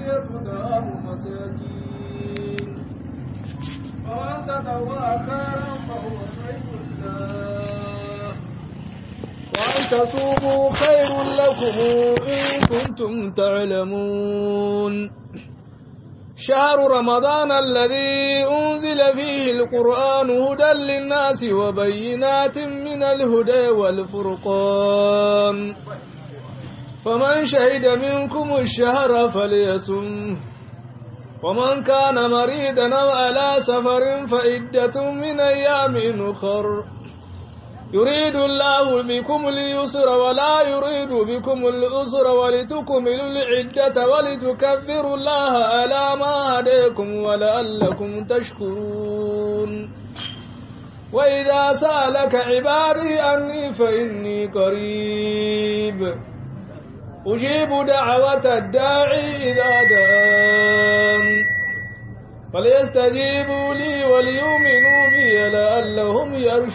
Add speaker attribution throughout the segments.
Speaker 1: الفدية طعام مساكين ومن تطوع خيرا فهو خير له وأن تصوموا خير لكم إن كنتم تعلمون شهر رمضان الذي أنزل فيه القرآن هدى للناس وبينات من الهدى والفرقان فمن شهد منكم الشهر فليسم ومن كان مريضا أو على سفر فعدة من أيام أخر يريد الله بكم اليسر ولا يريد بكم الأسر ولتكملوا العدة ولتكبروا الله على ما هديكم ولعلكم تشكرون وإذا سألك عبادي أني فإني قريب أجيب دعوة الداعي إذا دعان فليستجيبوا لي وليؤمنوا بي لعلهم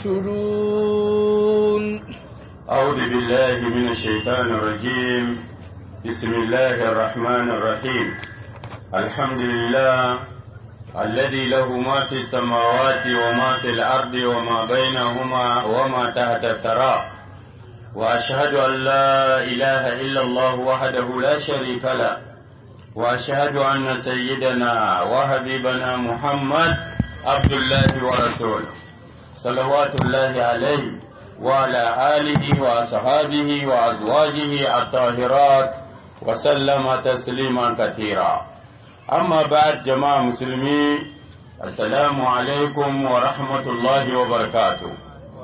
Speaker 1: يرشدون
Speaker 2: أعوذ بالله من الشيطان الرجيم بسم الله الرحمن الرحيم الحمد لله الذي له ما في السماوات وما في الأرض وما بينهما وما تحت الثرى وأشهد أن لا إله إلا الله وحده لا شريك له وأشهد أن سيدنا وحبيبنا محمد عبد الله ورسوله صلوات الله عليه وعلى آله وأصحابه وأزواجه الطاهرات وسلم تسليما كثيرا أما بعد جماعة مسلمين السلام عليكم ورحمة الله وبركاته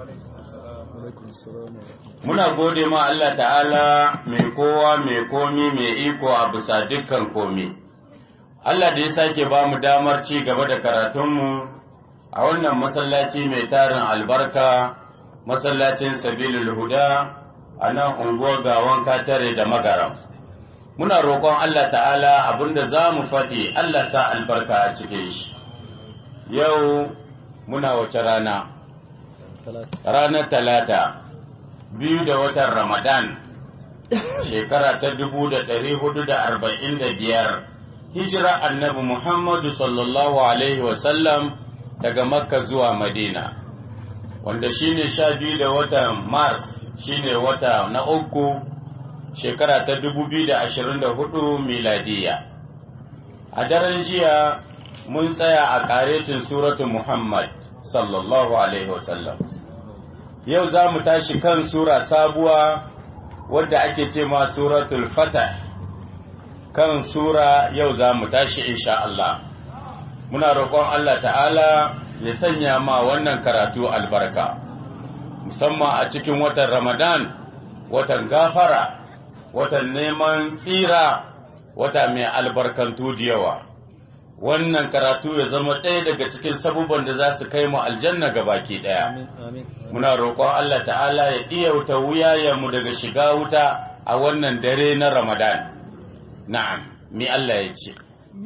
Speaker 2: Muna gode ma Allah ta'ala mai kowa mai komi mai iko a bisa dukkan komi. Allah da ya sake ba mu damar ci gaba da karatunmu a wannan masallaci mai tarin albarka, masallacin sabilul huda a nan unguwar gawan katare da magaram. Muna roƙon Allah ta'ala abinda za mu faɗi Allah sa albarka a cikin shi. Yau muna wace rana? Ranar talata. biyu da watan Ramadan shekara ta dubu da ɗari hudu da arba'in da biyar hijira annabi Muhammadu sallallahu Alaihi wasallam daga Makka zuwa Madina wanda shine sha biyu da watan Mars shine wata na uku shekara ta dubu biyu da ashirin da hudu miladiya a daren jiya mun tsaya a ƙaretin suratu Muhammad sallallahu Alaihi wasallam yau za mu tashi kan sura sabuwa wadda ake ce ma suratul fatah kan sura yau za mu tashi insha Allah muna roƙon Allah ta'ala ya sanya ma wannan karatu albarka musamman a cikin watan ramadan watan gafara watan neman tsira wata mai albarkantu da yawa wannan karatu ya zama ɗaya daga cikin sabuban da za su kai mu aljanna ga baki ɗaya. Muna roƙon Allah ta'ala ya iya wuta wuyayenmu daga shiga wuta a wannan dare na Ramadan. Na'am, mi Allah ya ce.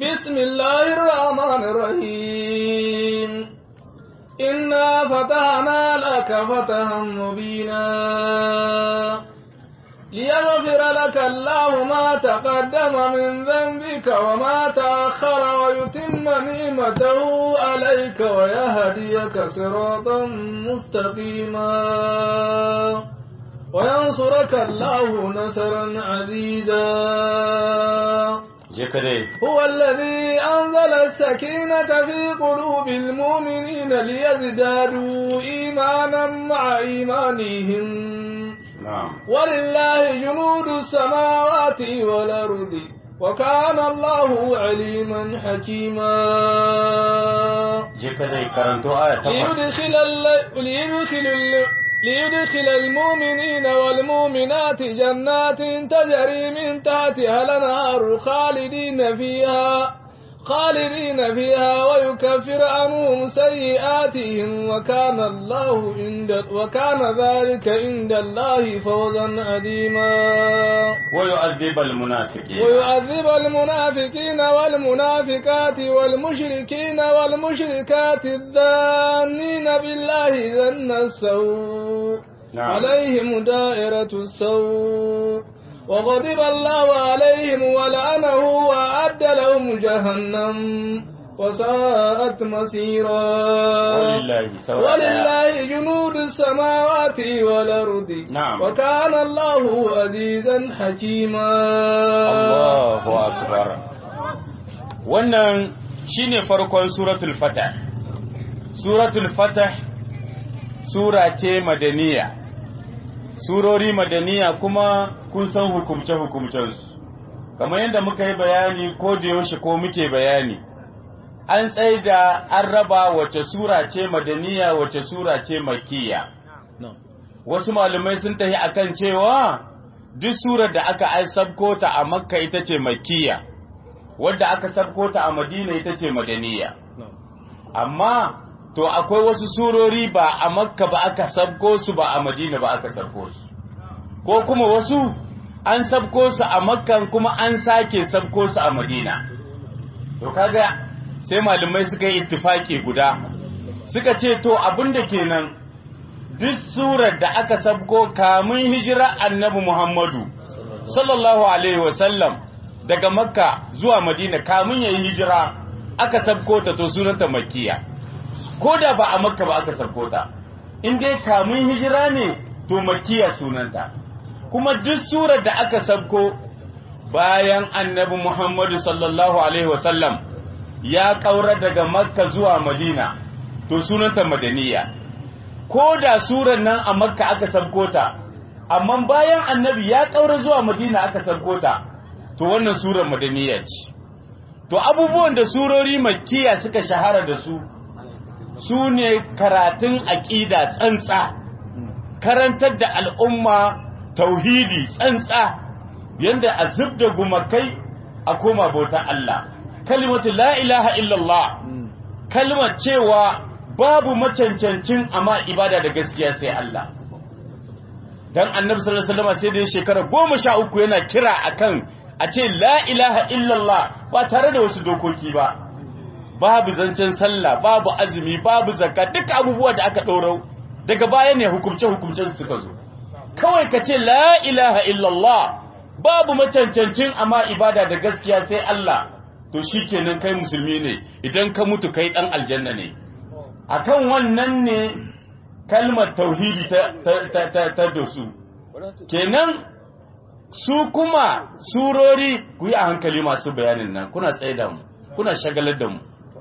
Speaker 1: Bismillahirrahmanirrahim. Inna fatahna laka fatahan mubina. ليغفر لك الله ما تقدم من ذنبك وما تأخر ويتم نعمته عليك ويهديك صراطا مستقيما وينصرك الله نصرا عزيزا هو الذي أنزل السكينة في قلوب المؤمنين ليزدادوا إيمانا مع إيمانهم
Speaker 2: نعم
Speaker 1: ولله جنود السماوات والأرض وكان الله عليما حكيما ليدخل, ليدخل, ليدخل المؤمنين والمؤمنات جنات تجري من تحتها الأنهار خالدين فيها خالدين فيها ويكفر عنهم سيئاتهم وكان الله عند وكان ذلك عند الله فوزا عظيما
Speaker 2: ويعذب المنافقين
Speaker 1: ويعذب المنافقين والمنافقات والمشركين والمشركات الظانين بالله ظن السوء
Speaker 2: نعم.
Speaker 1: عليهم دائرة السوء وغضب الله عليهم ولعنه وأعد أعد لهم جهنم وساءت مصيرا
Speaker 2: ولله سورة
Speaker 1: ولله جنود السماوات والأرض
Speaker 2: نعم.
Speaker 1: وكان الله عزيزا حكيما
Speaker 2: Allahu akbar wannan shine farkon suratul fatah suratul fatah sura ce madaniya surori madaniya kuma kun san hukumce hukumcensu kamar yadda muka yi bayani ko da yaushe ko muke bayani an tsaida an raba wace sura ce madaniya wace sura ce makiya wasu malumai sun tafi akan cewa duk surar da aka ai sabko ta a makka ita ce makiya wadda aka sabko ta a madina ita ce madaniya amma to akwai wasu surori ba a makka ba aka sabko su ba a madina ba aka sabko su ko kuma wasu an sabko su a makka kuma an sake sabko su a madina to kaga sai malamai suka yi ittifaki guda suka ce to abinda kenan duk surar da aka sabko kamun hijira annabi Muhammadu sallallahu alaihi wasallam daga makka zuwa madina kamun yayi hijira aka sabko ta to sunanta makkiya ko da ba a makka ba aka sabko ta in dai kamun hijira ne to makkiya sunanta kuma duk surar da aka sabko bayan annabi Muhammadu sallallahu alaihi wasallam ya kaura daga makka zuwa madina to sunanta madaniya ko da surar nan a makka aka sabko ta amma bayan annabi ya kaura zuwa madina aka sabko ta to wannan surar madaniya ce to abubuwan da surori makkiya suka shahara da su su ne karatun aƙida tsantsa karantar da al'umma tauhidi tsantsa yanda a zub da gumakai a koma bauta Allah kalimatu la ilaha illallah kalmar cewa babu macancancin amma ibada da gaskiya sai Allah dan annabi sallallahu alaihi wasallam sai da shekara goma sha uku yana kira akan a ce la ilaha illallah ba tare da wasu dokoki ba babu zancen sallah babu azumi babu zakka duk abubuwa da aka ɗaurau daga baya ne hukumce hukumcen suka zo kawai ka ce la ilaha illallah babu macancancin amma ibada da gaskiya sai Allah to shikenan kai musulmi ne idan ka mutu kai dan aljanna ne akan wannan ne kalmar tauhidi ta ta ta ta dosu kenan su kuma surori ku yi a hankali masu bayanin nan kuna tsaye da mu kuna shagalar da mu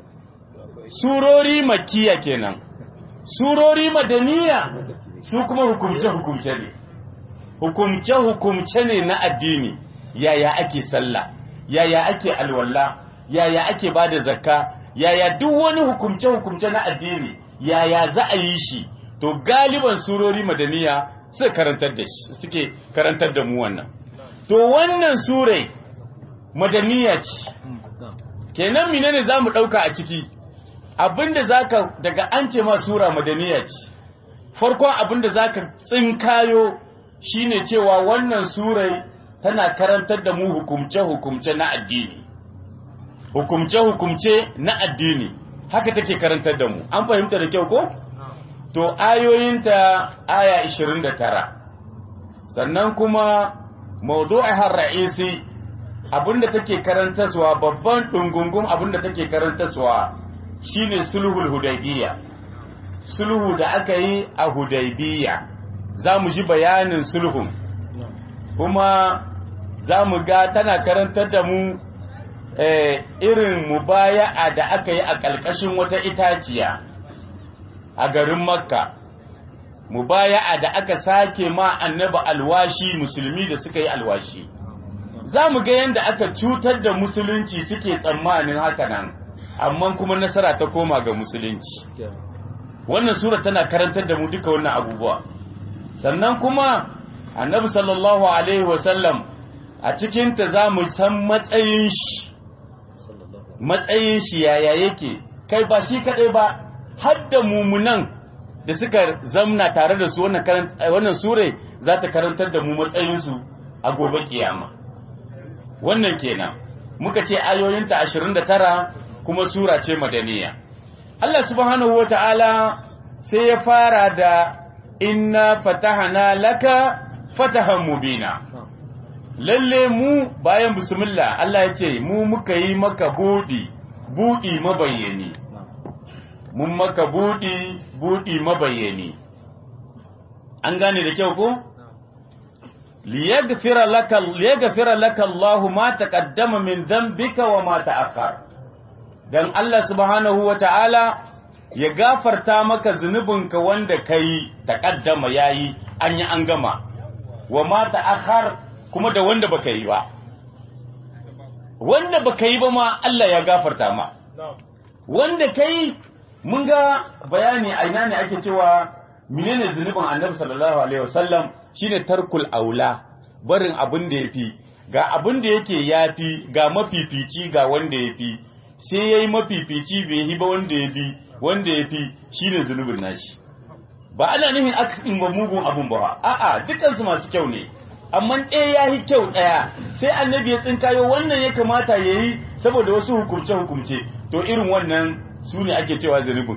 Speaker 2: surori makiya kenan surori madaniya su kuma hukumce-hukumce ne hukumce-hukumce ne na addini yaya ake sallah yaya ake alwala yaya ake ba da zakka yaya duk wani hukumce-hukumce na addini yaya za a yi shi to galiban surori madaniya suke karantar da shi suke karantar da mu wannan to wannan surai madaniya ce kenan menene zamu dauka a ciki abinda zaka daga an ce ma sura madaniya ce farkon abinda zaka tsinkayo shine cewa wannan surai tana karantar da mu hukumce-hukumce na addini hukumce-hukumce na addini haka take karantar da mu an fahimta da kyau ko to ayoyinta aya 29 sannan kuma mawdu'ihar ra'isi abinda take karantaswa babban dungungun abinda take karantaswa shine sulhul hudaybiya sulhu da aka yi a hudaybiya zamu ji bayanin sulhun kuma zamu ga tana karantar da mu eh, irin mubaya'a da aka yi a ƙalƙashin wata itaciya a garin makka mubaya'a da aka sake ma annabi alwashi musulmi da suka yi alwashi za mu ga yadda aka cutar da musulunci suke tsammanin haka nan amma kuma nasara ta koma ga musulunci wannan sura tana karantar da mu duka wannan abubuwa sannan kuma annabi sallallahu alaihi wasallam a cikinta za mu san matsayin shi matsayin shi yaya yake kai ba shi kadai ba har da mumunan da suka zamna tare da su wannan sure za ta karantar da mu matsayinsu a gobe kiyama wannan kenan muka ce ayoyinta 29 kuma sura ce madaniya Allah subhanahu wata'ala sai ya fara da inna fatahana laka fatahan mubina lalle mu bayan bismillah Allah ya ce mu muka yi maka buɗi buɗi mabayyani mun maka buɗi buɗi mabayyani an gane da kyau ko liyaghfira laka liyaghfira laka Allahu ma taqaddama min dhanbika wa ma ta'akhkhar dan Allah subhanahu wata'ala ya gafarta maka zunubinka wanda kai taqaddama yayi an yi an gama wa ma ta'akhkhar kuma da wanda baka yi ba wanda baka yi ba ma Allah ya gafarta ma wanda kai mun ga bayani a ina ne ake cewa menene zunubin annabi sallallahu alaihi wasallam shine tarkul aula barin abin da yafi ga abin da yake yafi ga mafifici ga wanda yafi sai yayi mafifici bai yi ba wanda yafi wanda yafi shine zunubin nashi ba ana nufin akasin ba mugun abun ba a'a dukkan su masu kyau ne amma ɗaya ya yi kyau ɗaya sai annabi ya tsinkayo wannan ya kamata ya yi saboda wasu hukumce-hukumce to irin wannan su ne ake cewa zunubin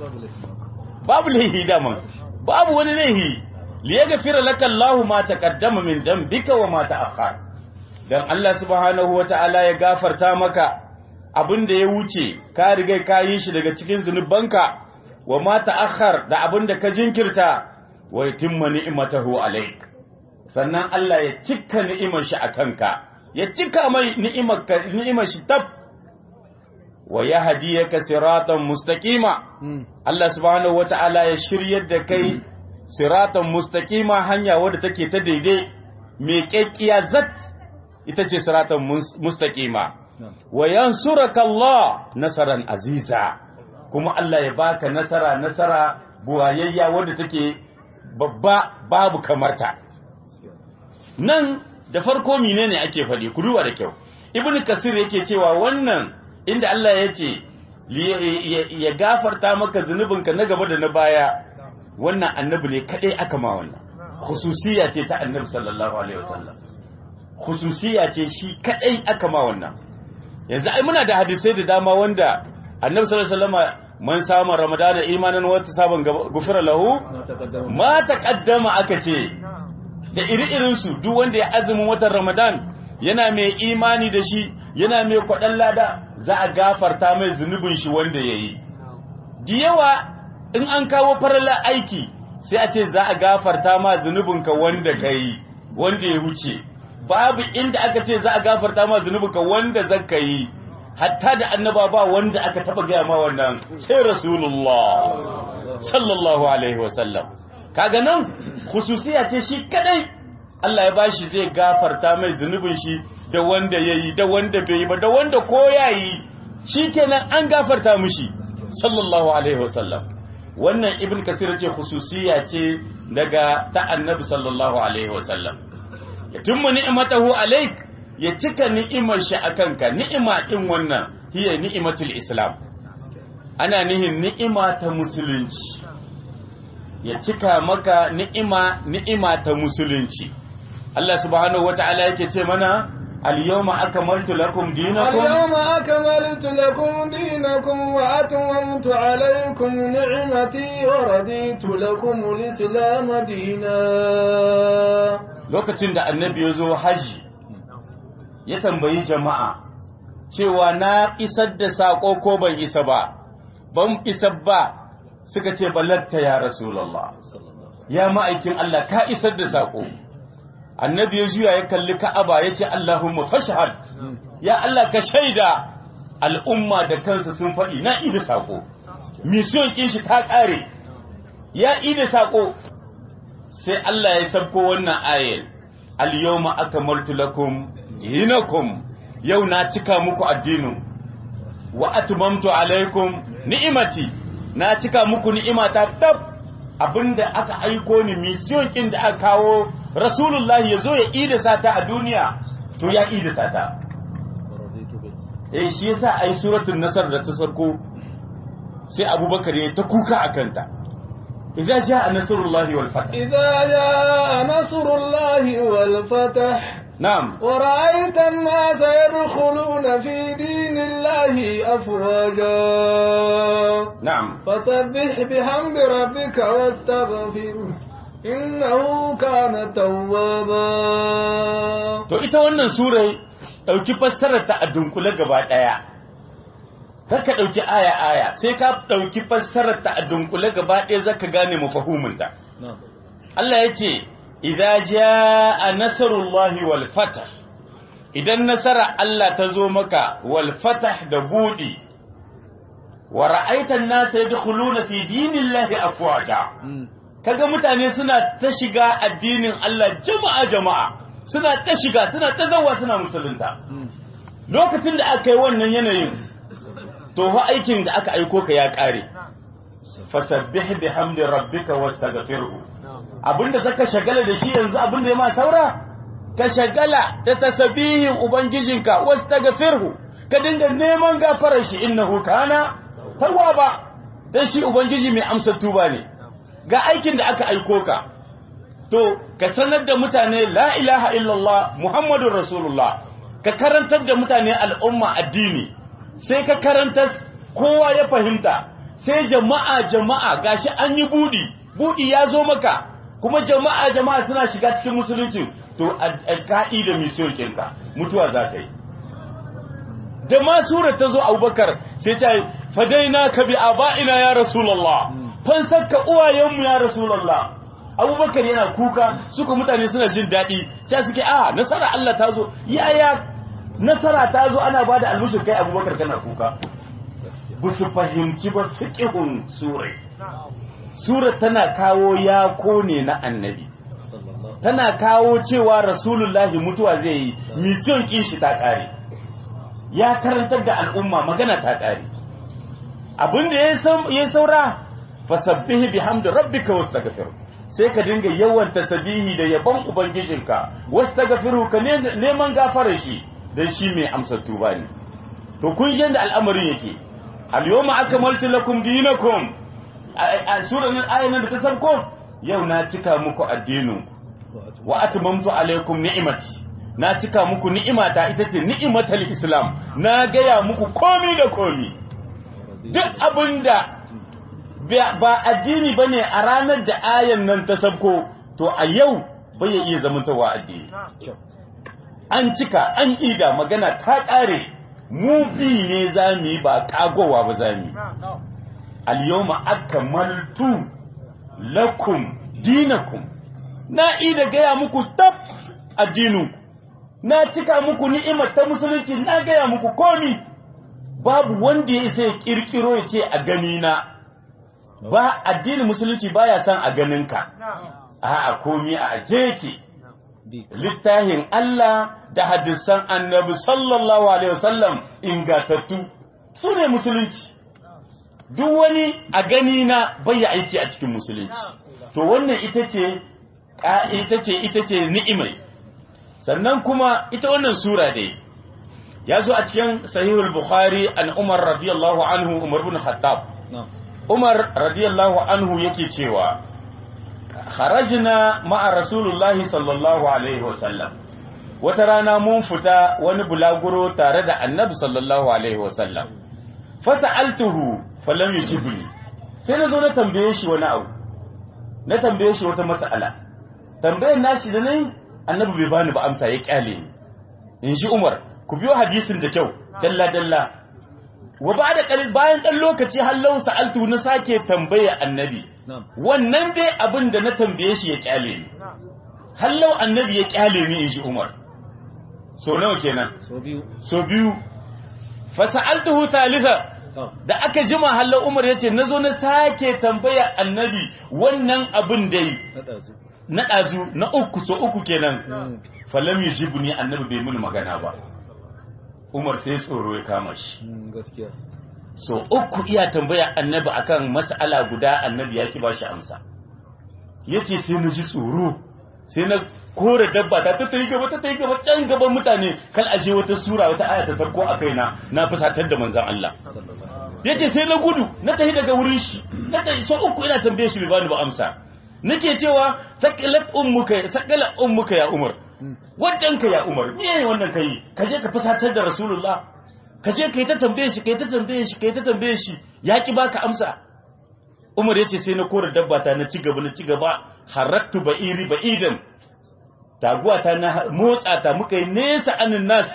Speaker 2: babu laihi daman babu wani laihi liya gafira laka Allahu ma taqaddama min dambika wa ma ta'akhkhar dan Allah subhanahu wata'ala ya gafarta maka abin da ya wuce ka riga ka yi shi daga cikin zunubanka wa ma ta'akhkhar da abin da ka jinkirta wa yatimma ni'matahu alayk sannan Allah ya cika ni'imar shi a kanka ya cika mai ni'imar shi tab wa yahdiyaka siratan mustaqima Allah subhanahu wata'ala ya shiryar da kai siratan mustaqima hanya wadda take ta daidai mai kekkiya zat ita ce siratan mustaqima wa yansuraka Allah nasaran aziza kuma Allah ya baka nasara nasara buwayayya wadda take babba babu kamarta nan da farko menene ake faɗi ku duba da kyau ibnu kasir yake cewa wannan inda Allah ya ce ya gafarta maka zunubinka na gaba da na baya wannan annabi ne kadai aka ma wannan khususiya ce ta annabi sallallahu alaihi wasallam khususiya ce shi kadai aka ma wannan yanzu ai muna da hadisai da dama wanda annabi sallallahu alaihi wasallam man samu ramadana imanan wata sabon gufira lahu ma taqaddama aka ce da iri-irinsu duk wanda ya azumin watan Ramadan yana mai imani da shi yana mai kwaɗan lada za a gafarta mai zunubin shi wanda ya yi. Da yawa in an kawo farala aiki sai a ce za a gafarta ma zunubinka wanda ka yi, wanda ya wuce. Babu inda aka ce za a gafarta ma zunubinka wanda zaka yi, hatta da annaba ba wanda aka taɓa gaya ma wannan sai Rasulullah sallallahu Alaihi wasallam. kaga nan khususiya ce shi kadai Allah ya bashi zai gafarta mai zunubin shi da wanda yayi da wanda bai yi ba da wanda ko yayi shikenan an gafarta mishi sallallahu alaihi wasallam wannan ibn kasir ce khususiya ce daga ta annabi sallallahu alaihi wasallam yatimmu ni'matahu alaik ya cika ni'imar shi akan ka ni'ima din wannan hiya ni'matul islam ana nihin ni'ima ta musulunci ya cika maka ni'ima ni'ima ta musulunci Allah subhanahu wata'ala yake ce mana al-yawma akmaltu lakum dinakum
Speaker 1: al-yawma akmaltu lakum dinakum wa atmamtu alaykum ni'mati wa raditu lakum al-islam dinan
Speaker 2: lokacin da annabi ya zo haji ya tambayi jama'a cewa na isar da sako ko ban isa ba ban isa ba suka ce balatta ya rasulallah ya ma'aikin Allah ka isar da saƙo annabi ya juya ya kalli ka'aba ya ce Allahumma fashhad ya Allah ka shaida al'umma da kansa sun faɗi na ida saƙo mission kin shi ta ƙare ya ida saƙo sai Allah ya sabko wannan ayel al-yawma akmaltu lakum dinakum yau na cika muku addinin wa atmamtu alaikum ni'imati na cika muku ni'imata tab abinda aka aiko ni mission kin da aka kawo rasulullahi yazo ya ida sata a duniya to ya ida sata eh shi yasa ai suratul nasr da ta sarko sai abubakar ya ta kuka akanta idza jaa nasrullahi wal fath
Speaker 1: idza jaa nasrullahi wal fath
Speaker 2: نعم
Speaker 1: ورأيت الناس يدخلون في دين الله أفواجا
Speaker 2: نعم
Speaker 1: فسبح بحمد ربك واستغفره إنه كان توابا
Speaker 2: to ita wannan surai ɗauki fassarar ta a dunkule gaba ɗaya kar ka ɗauki aya aya sai ka ɗauki fassarar ta a dunkule gaba ɗaya zaka gane mafahuminta Allah ya ce idza jaa nasrullahi wal fath idan nasara Allah ta zo maka wal fath da budi wa ra'aita an-nasa yadkhuluna fi dinillahi afwaja kaga mutane suna ta shiga addinin Allah jama'a jama'a suna ta shiga suna ta zawa suna musulunta lokacin da aka yi wannan yanayin to fa aikin da aka aiko ka ya kare fasabbih bihamdi rabbika wastaghfirhu abinda zaka shagala da shi yanzu abinda ya ma saura ka shagala da tasbihin ubangijinka wastaghfirhu ka dinga neman gafarar shi innahu kana tawwaba dan shi ubangiji mai amsa tuba ne ga aikin da aka aiko ka to ka sanar da mutane la ilaha illallah muhammadur rasulullah ka karantar da mutane al'umma addini sai ka karantar kowa ya fahimta sai jama'a jama'a gashi an yi budi budi ya zo maka kuma jama'a jama'a suna shiga cikin musulunci to alka'i da mission kinka mutuwa za ka yi da ma sura ta zo abubakar sai ta yi fadaina ka bi aba'ina ya rasulullah fansar ka uwayenmu ya rasulullah abubakar yana kuka suka mutane suna jin daɗi ta suke a nasara Allah ta zo yaya nasara ta zo ana ba da almushin kai abubakar kana kuka ba su fahimci ba fiƙihun surai sura tana kawo yako ne na annabi tana kawo cewa rasulullahi mutuwa zai yi mission kishi ta ƙare ya karantar da al'umma magana ta ƙare abinda ya saura fasabbihi bihamdi rabbika wastaghfir sai ka dinga yawan tasbihi da yabon ubangijinka wastaghfiru ka neman gafarar shi dan shi mai amsa tuba ne to kun ji da al'amarin yake al-yawma akmaltu lakum dinakum a surar nan ayan da ta sarko yau na cika muku addinin wa atmamtu alaikum ni'imati na cika muku ni'imata ita ce ni'imatal islam na gaya muku komi da komi duk abinda ba addini bane a ranar da ayan nan ta sabko to a yau bai iya zamantawa addini an cika an ida magana ta kare mu bi ne zamu yi ba kagowa ba zamu al-yawma akmaltu lakum dinakum na ida gaya muku tab addininku na cika muku ni'imar ta musulunci na gaya muku komi babu wanda ya isa ya kirkiro ya ce a gani na ba addinin musulunci baya son a ganinka a komi a aje yake littafin Allah da hadisan annabi sallallahu alaihi wasallam ingatattu su ne musulunci duk wani a gani na bayya aiki a cikin musulunci to wannan ita ce ita ce ita ce ni'imai sannan kuma ita wannan sura dai ya zo a cikin sahihul bukhari an umar radiyallahu anhu umar bin khattab umar radiyallahu anhu yake cewa kharajna ma'a rasulullahi sallallahu alaihi wasallam wata rana mun fita wani bulaguro tare da annabi sallallahu alaihi wasallam fasa'altuhu falam yujibni sai na zo na tambaye shi wani abu na tambaye shi wata mas'ala tambayar nashi da nayi annabi bai bani ba amsa ya kyale ni in shi umar ku biyo hadisin da kyau dalla dalla wa ba da bayan ɗan lokaci hallau sa'altu na sake tambaya annabi wannan dai abin da na tambaye shi ya kyale ni hallau annabi ya kyale ni in shi umar so nawa kenan
Speaker 3: so biyu
Speaker 2: so biyu fa sa'altuhu thalitha da aka jima hallau umar yace nazo na sake tambaya annabi wannan abin dai
Speaker 3: na ɗazu
Speaker 2: na ɗazu na uku so uku kenan falam yujibni annabi bai mini magana ba Umar sai tsoro ya kama shi
Speaker 3: Mm, gaskiya
Speaker 2: so uku iya tambaya annabi akan mas'ala guda annabi ya ki ba shi amsa yace sai na ji tsoro sai na kore dabba ta ta yi gaba ta ta yi gaba can gaban mutane kal aje wata sura wata aya ta sarko a kaina na fusatar da manzon Allah
Speaker 3: sallallahu
Speaker 2: yace sai na gudu na tafi daga wurin shi na tafi so uku ina tambaye shi bai bani ba amsa nake cewa taqalat ummuka taqalat ummuka ya Umar wajen ka ya Umar me wannan kai ka je ka fusatar da Rasulullah ka je kai ta tambaye shi kai ta tambaye shi kai ta tambaye shi ya ki baka amsa
Speaker 3: Umar yace sai na kora dabba ta na ci gaba na ci gaba haraktu ba'iri ba'idan taguwa ta na motsa ta muka yi nesa anin nas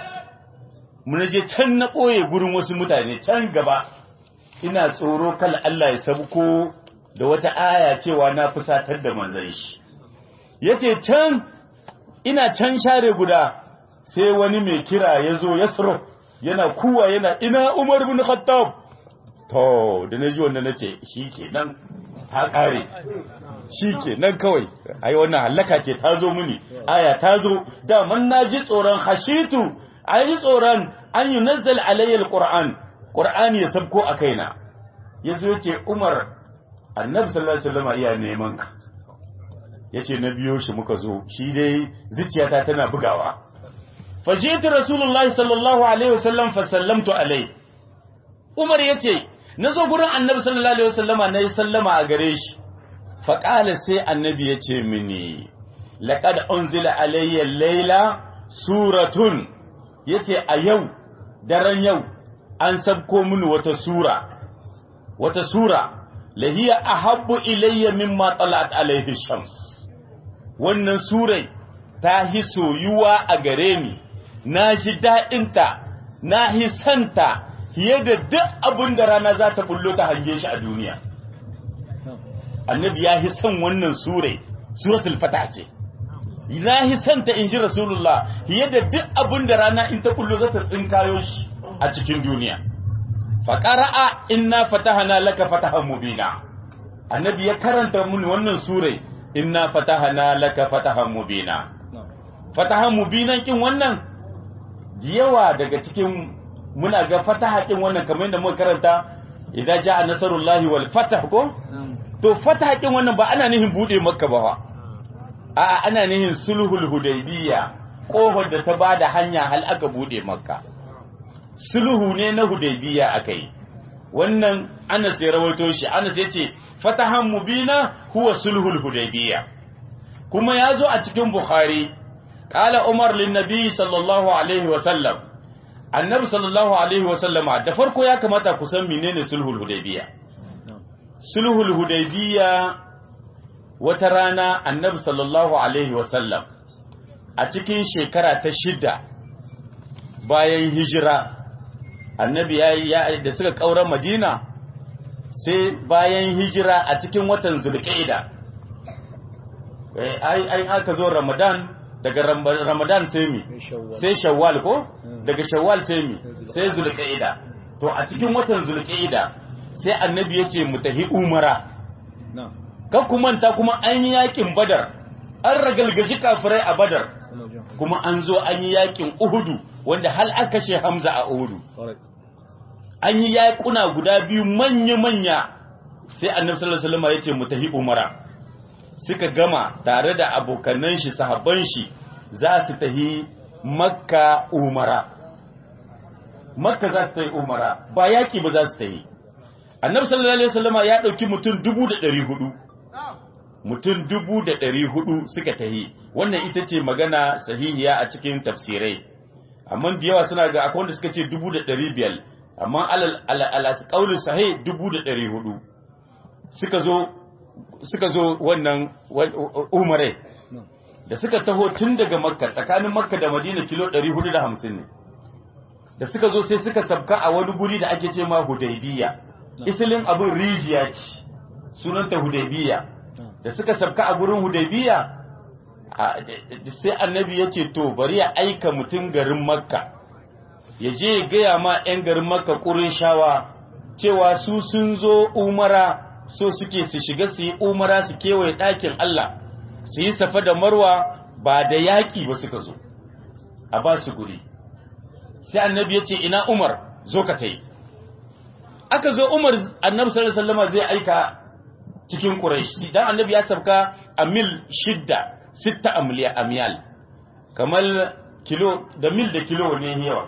Speaker 3: mun je can na ɓoye gurin wasu mutane can gaba ina tsoro kala Allah ya sabko da wata aya cewa na fusatar da manzon shi yace can ina can share guda sai wani mai kira ya zo ya tsoro yana kuwa yana ina Umar bin Khattab to da na ji wannan nace shikenan ta kare shikenan kawai ai wannan halaka ce ta zo mini aya ta zo da man naji tsoron hashitu ai tsoron an yunazzal alayya alquran qur'ani ya sabko a kaina yazo yace Umar annabi sallallahu alaihi wasallam iya neman ka yace na biyo shi muka zo shi dai zuciyata tana bugawa fajitu rasulullahi sallallahu alaihi wasallam fa sallamtu alai Umar yace nazo gurin annabi sallallahu alaihi wasallama nayi sallama a gare shi fa qala sai annabi yace mini laqad unzila alayya layla suratun yace a yau daren yau an sabko mini wata sura wata sura lahiya ahabbu ilayya mimma talat alaihi shams wannan surai ta hi soyuwa a gare ni na ji daɗinta na hi santa fiye da duk abin da rana za ta bullo ta hange shi a duniya annabi ya hi son wannan surai suratul fata ce na hi santa in ji rasulullah fiye da duk abin da rana in ta bullo za ta tsinkayo shi a cikin duniya faƙara'a inna fatahana laka fatahan mubina annabi ya karanta mun wannan surai inna fatahana laka fatahan mubina fatahan mubinan kin wannan yawa daga cikin muna ga fataha kin wannan kamar yadda muka karanta idan jaa nasarullahi wal fatah ko to fataha kin wannan ba ana nihin bude makka ba fa a ana nihin sulhul hudaybiyya kohon da ta bada hanya hal aka bude makka sulhu ne na hudaybiya akai wannan Anas ya rawaito shi Anas yace fatahan mubina huwa sulhul hudaybiya kuma yazo a cikin bukhari qala umar lin nabi sallallahu alaihi wa sallam annabi sallallahu alaihi wa sallama da farko ya kamata ku san menene sulhul hudaybiya sulhul hudaybiya wata rana annabi sallallahu alaihi wa sallam a cikin shekara ta shida bayan hijira annabi ya da suka kaura madina sai bayan hijira a cikin watan zulqa'ida ai ai aka zo ramadan daga ramadan sai mi sai shawwal ko daga shawwal sai mi sai zulqa'ida to a cikin watan zulqa'ida sai annabi ya ce mu tahi umara kan ku manta kuma an yi yakin badar an ragalgaji kafirai a badar kuma an zo an yi yakin uhudu wanda hal aka kashe hamza a uhudu an yi yaƙuna guda biyu manya-manya sai annabi sallallahu alaihi wasallam ya ce mu tahi umara suka gama tare da abokanan shi sahabban shi za su tahi makka umara makka za su tahi umara ba yaƙi ba za su tahi annabi sallallahu alaihi wasallam ya ɗauki mutum dubu da ɗari hudu mutum dubu da ɗari hudu suka tahi wannan ita ce magana sahihiya a cikin tafsirai amma da yawa suna ga akwai wanda suka ce dubu da ɗari biyar amma alal ƙaunin sahi dubu da ɗari hudu suka zo suka zo wannan umare da suka taho tun daga makka tsakanin makka da madina kilo ɗari hudu da hamsin ne da suka zo sai suka sabka a wani guri da ake ce ma hudaybiya isilin abin rijiya ce sunanta hudaybiya da suka sabka a gurin hudaybiya sai annabi ya ce to bari ya aika mutum garin makka ya je ya gaya ma 'yan garin makka shawa cewa su sun zo umara so suke su shiga su yi umara su kewaye ɗakin Allah su yi safa da marwa ba da yaƙi ba suka zo a ba su guri sai annabi ya ce ina umar zo ka ta yi aka zo umar annabi sallallahu alaihi wasallam zai aika cikin quraish dan annabi ya sabka a mil shidda sitta amliya amyal kamar kilo da mil da kilo ne yawa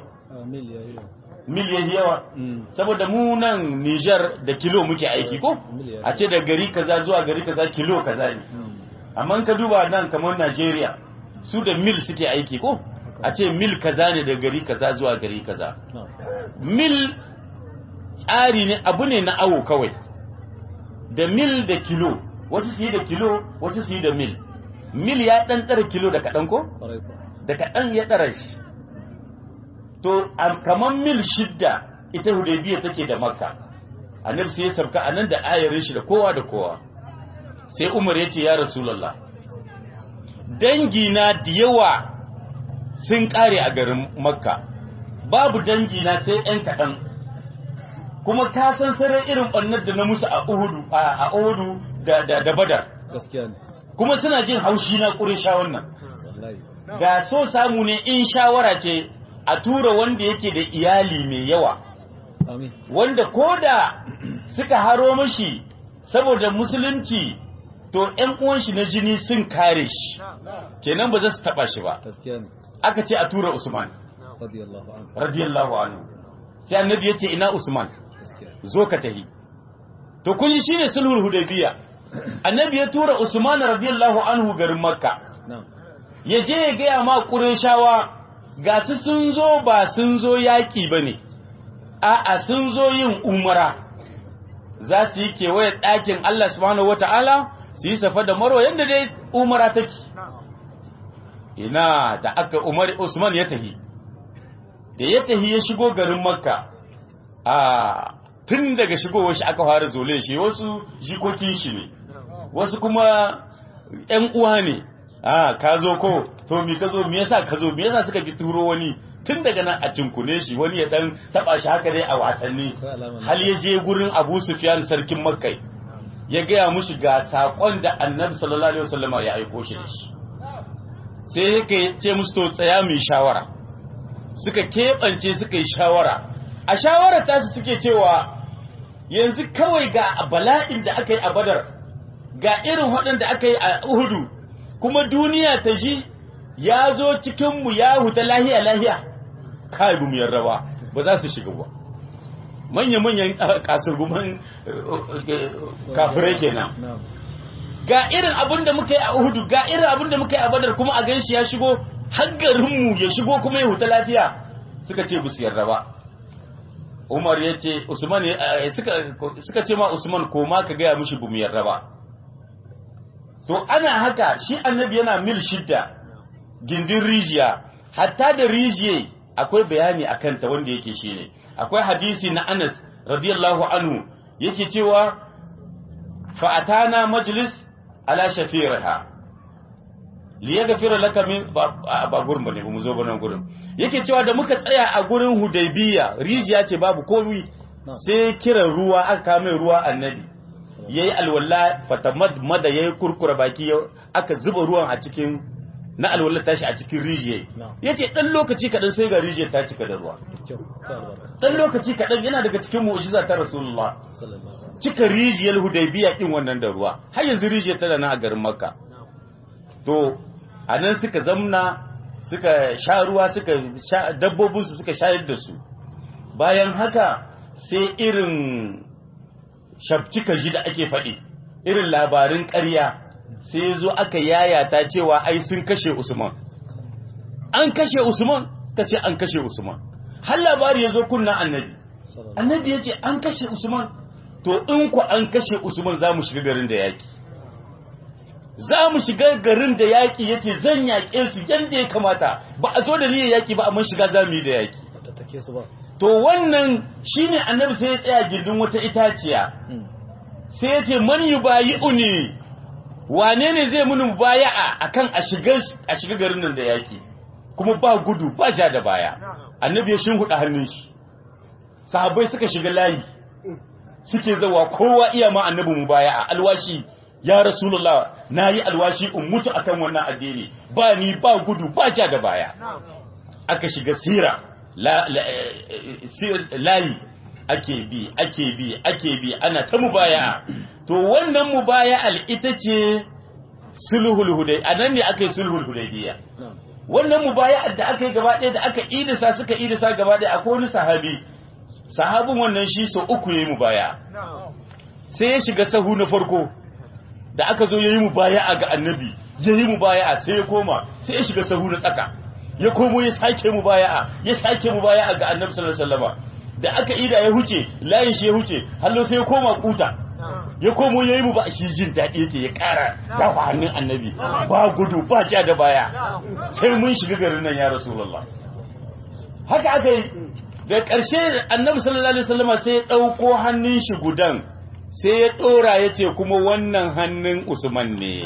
Speaker 3: mil ya yawa saboda mu nan Niger da kilo muke aiki ko a ce da gari kaza zuwa gari kaza kilo kaza ne amma ka duba nan kamar Najeriya su da mil suke aiki ko a ce mil kaza ne da gari kaza zuwa gari kaza mil tsari ne abu ne na awo kawai da mil da kilo wasu su yi da kilo wasu su yi da mil mil ya ɗan ɗara kilo da kaɗan ko
Speaker 4: kwarai kuwa
Speaker 3: da kaɗan ya ɗara shi to a- kamar mil shidda ita hudaybiya take da makka annabi sai ya sabka a nan da ayarin shi da kowa da kowa sai umar ya ce ya rasulallah dangina da yawa sun ƙare a garin makka babu dangina sai 'yan kaɗan kuma ka san sarai irin ɓannar da na musu a uhudu a a uhudu da, da, da badar
Speaker 4: gaskiya ne
Speaker 3: kuma suna jin haushi na ƙurisha wannan
Speaker 4: wallahi
Speaker 3: ga so samu ne in shawara ce a tura wanda yake da iyali mai yawa
Speaker 4: amin
Speaker 3: wanda ko da suka haro mashi saboda musulunci to ‘yan uwan shi na jini sun kare shi kenan ba za su taɓa shi ba
Speaker 4: gaskiya ne
Speaker 3: aka ce a tura usman
Speaker 4: radiyallahu anhu
Speaker 3: radiyallahu anhu sai annabi ya ce ina usman
Speaker 4: gaskiya
Speaker 3: zo ka tahi to kun ji shine sulhul hudaybiya annabi ya tura usman radiyallahu anhu garin makka
Speaker 4: na'am
Speaker 3: ya je ya gaya ma ƙureshawa ga su sun zo ba sun zo yaƙi ba ne a'a sun zo yin umara za su yi kewaye ɗakin Allah subhanahu wa ta'ala su yi safa da marwa yadda dai umara take ina da aka umar usman ya tahi da ya tahi ya shigo garin makka a tun daga shigowar shi aka fara zole shi wasu jikokin shi ne wasu kuma ‘yan uwa ne a ka zo ko to mi ka zo mi yasa ka zo mi yasa suka ki turo wani tun daga nan a cinkune shi wani ya dan taba shi haka dai a wasanni
Speaker 4: Akwai alama na-
Speaker 3: hal ya je gurin Abu Sufyan sarkin Makka ya gaya mushi ga sakon da Annabi sallallahu alaihi wasallama ya aiko shi da shi sai yake ce musu to tsaya mu yi shawara suka keɓance suka yi shawara a shawarar tasu suke cewa yanzu kawai ga bala'in da aka yi a badar ga irin waɗanda aka yi a uhudu kuma duniya ta ji ya zo cikinmu ya huta lahiya lahiya kai bu mu yarda ba ba za su shiga ba manya-manyan kasurguman kafirai kenan
Speaker 4: na'am
Speaker 3: ga irin abin da muka yi a uhudu ga irin abin da muka yi a badar kuma a ganshi ya shigo haggarinmu ya shigo kuma ya huta lafiya suka ce busu yarda ba umar ya ce usman ya- eh, suka suka ce ma usman koma ka gaya mushi bu mu yarda ba to ana haka shi annabi yana mil shidda gindin rijiya hatta da rijiye akwai bayani a kanta wanda yake shi ne akwai hadisi na anas radiyallahu anhu yake cewa fa'atana majlis ala shafiraha li yaghfira laka min ba ba gurin bane mu zo bane gurin yake cewa da muka tsaya a gurin hudaybiya rijiya ce babu komai sai kiran ruwa aka mai ruwa annabi yayi alwala fatamad mada yayi kurkura baki ya- aka zuba ruwan a cikin na alwala tashi a cikin rijiyar
Speaker 4: Na'am.
Speaker 3: yace dan lokaci kadan sai ga rijiyar ta cika da ruwa
Speaker 4: kyau ta albarka
Speaker 3: dan lokaci kadan yana daga cikin mu'jiza ta rasulullah
Speaker 4: sallallahu alaihi
Speaker 3: cika rijiyar hudaybiya din wannan da ruwa har yanzu rijiyar tana nan a garin makka to anan suka zamna suka sha ruwa suka sha dabbobinsu suka shayar da su bayan haka sai irin shabcika ji da ake faɗi irin labarin ƙarya sai zo aka yayata cewa ai sun kashe usman an kashe usman ta ce an kashe usman har labari ya zo kunna annabi
Speaker 4: sallallahu
Speaker 3: annabi ya ce an kashe usman to in ku an kashe usman za mu shiga garin da yaƙi za mu shiga garin da yaƙi ya ce zan yaƙe su yadda ya kamata ba a zo da niyyar yaƙi ba amma shiga za mu yi da yaƙi
Speaker 4: ba ta take su ba
Speaker 3: to wannan shine annabi sai ya tsaya gindin wata itaciya
Speaker 4: Mm.
Speaker 3: sai ya ce man yubayi'uni wane ne zai muni mubaya'a akan a shiga a shiga garin nan da yaki kuma ba gudu ba ja da baya annabi ya shinhuda hannun shi sahabbai suka shiga layi suke zawa kowa iya ma annabi mubaya'a alwashi ya rasulullah nayi alwashi in mutu akan wannan addini ba ni ba gudu ba ja da baya aka shiga sira la, la, eh, eh, sir- layi ake bi ake bi ake bi ana ta mubaya to wannan mubaya'al ita ce sulhul hudai anan ne aka yi sulhul hudaybiya
Speaker 4: na'am
Speaker 3: wannan mubaya'ar da aka yi gaba ɗaya da aka idisa suka idisa gaba ɗaya akwai wani sahabi sahabin wannan shi so uku yayi mubaya sai ya shiga sahu na farko da aka zo yayi mubaya'a ga annabi yayi mubaya'a sai ya koma sai ya shiga sahu na tsaka ya komo ya sake mubaya'a ya sake mubaya'a ga annabi sallallahu alaihi wasallam da aka ida ya huce layin shi ya huce hallo sai ya koma kuta ya komo ya yi mu ba shi jin daɗi yake ya ƙara dafa hannun annabi ba gudu ba ja da baya sai mun shiga garin nan ya rasulullah haka aka yi da ƙarshe annabi sallallahu alaihi wasallam sai ya ɗauko hannun shi gudan sai ya ɗora ya ce kuma wannan hannun usman ne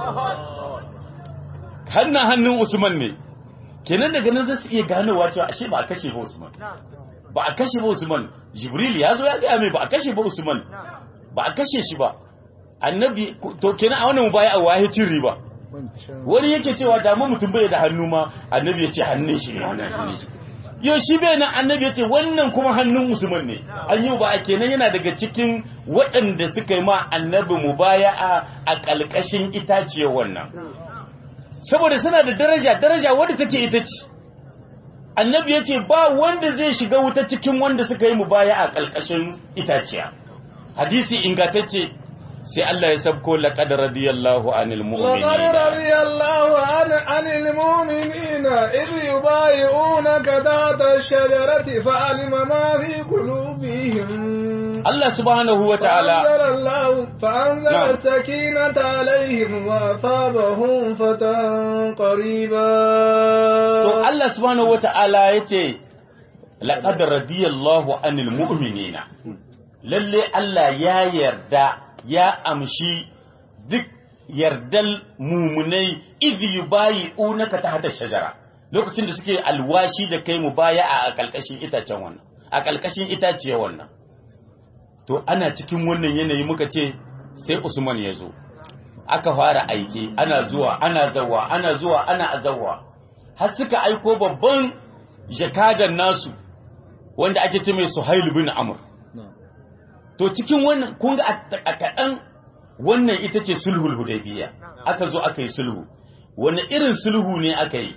Speaker 3: hannun hannun usman ne kenan daga nan zai su iya ganowa cewa ashe ba a kashe ba usman ba a kashe ba usman jibril ya zo ya gaya mai ba a kashe ba usman ba a kashe shi ba annabi to kenan a wannan mubaya a waye cin riba wani yake cewa da mu mutum bai da hannu ma annabi ya ce hannun shi ne wannan hannun shi yau shi bai nan annabi ya ce wannan kuma hannun usman ne an yi ba kenan yana daga cikin waɗanda suka yi ma annabi mubaya'a a ƙalƙashin itaciyar wannan saboda suna da daraja daraja wadda take ita ce annabi ya ce ba wanda zai shiga wuta cikin wanda suka yi mubaya'a a ƙalƙashin itaciya hadisi ingantacce sai Allah ya sabko laqad radiyallahu anil
Speaker 1: لقد
Speaker 3: mu'minin
Speaker 1: رضي الله عن, عن المؤمنين إذ يبايعونك تحت الشجرة فعلم ما في قلوبهم
Speaker 3: Allah subhanahu wa ta'ala
Speaker 1: فأنزل الله فأنزل
Speaker 3: نعم.
Speaker 1: السكينة عليهم وأصابهم فتحا قريبا
Speaker 3: to Allah subhanahu wa ta'ala yace laqad radiyallahu anil mu'minina lalle Allah ya yarda ya amshi duk yardal mumunai idh yubayi'unaka tahta shajara lokacin da suke alwashi da kai mubaya'a a kalkashin itacen wannan a kalkashin itaciye wannan to ana cikin wannan yanayi muka ce sai Usman ya zo aka fara aiki ana zuwa ana zawa ana zuwa ana azawa har suka aiko babban jakadan nasu wanda ake ce mai Suhail bin Amr to cikin wannan kun ga a kaɗan wannan ita ce sulhul hudaybiya aka zo aka yi sulhu wani irin sulhu ne aka yi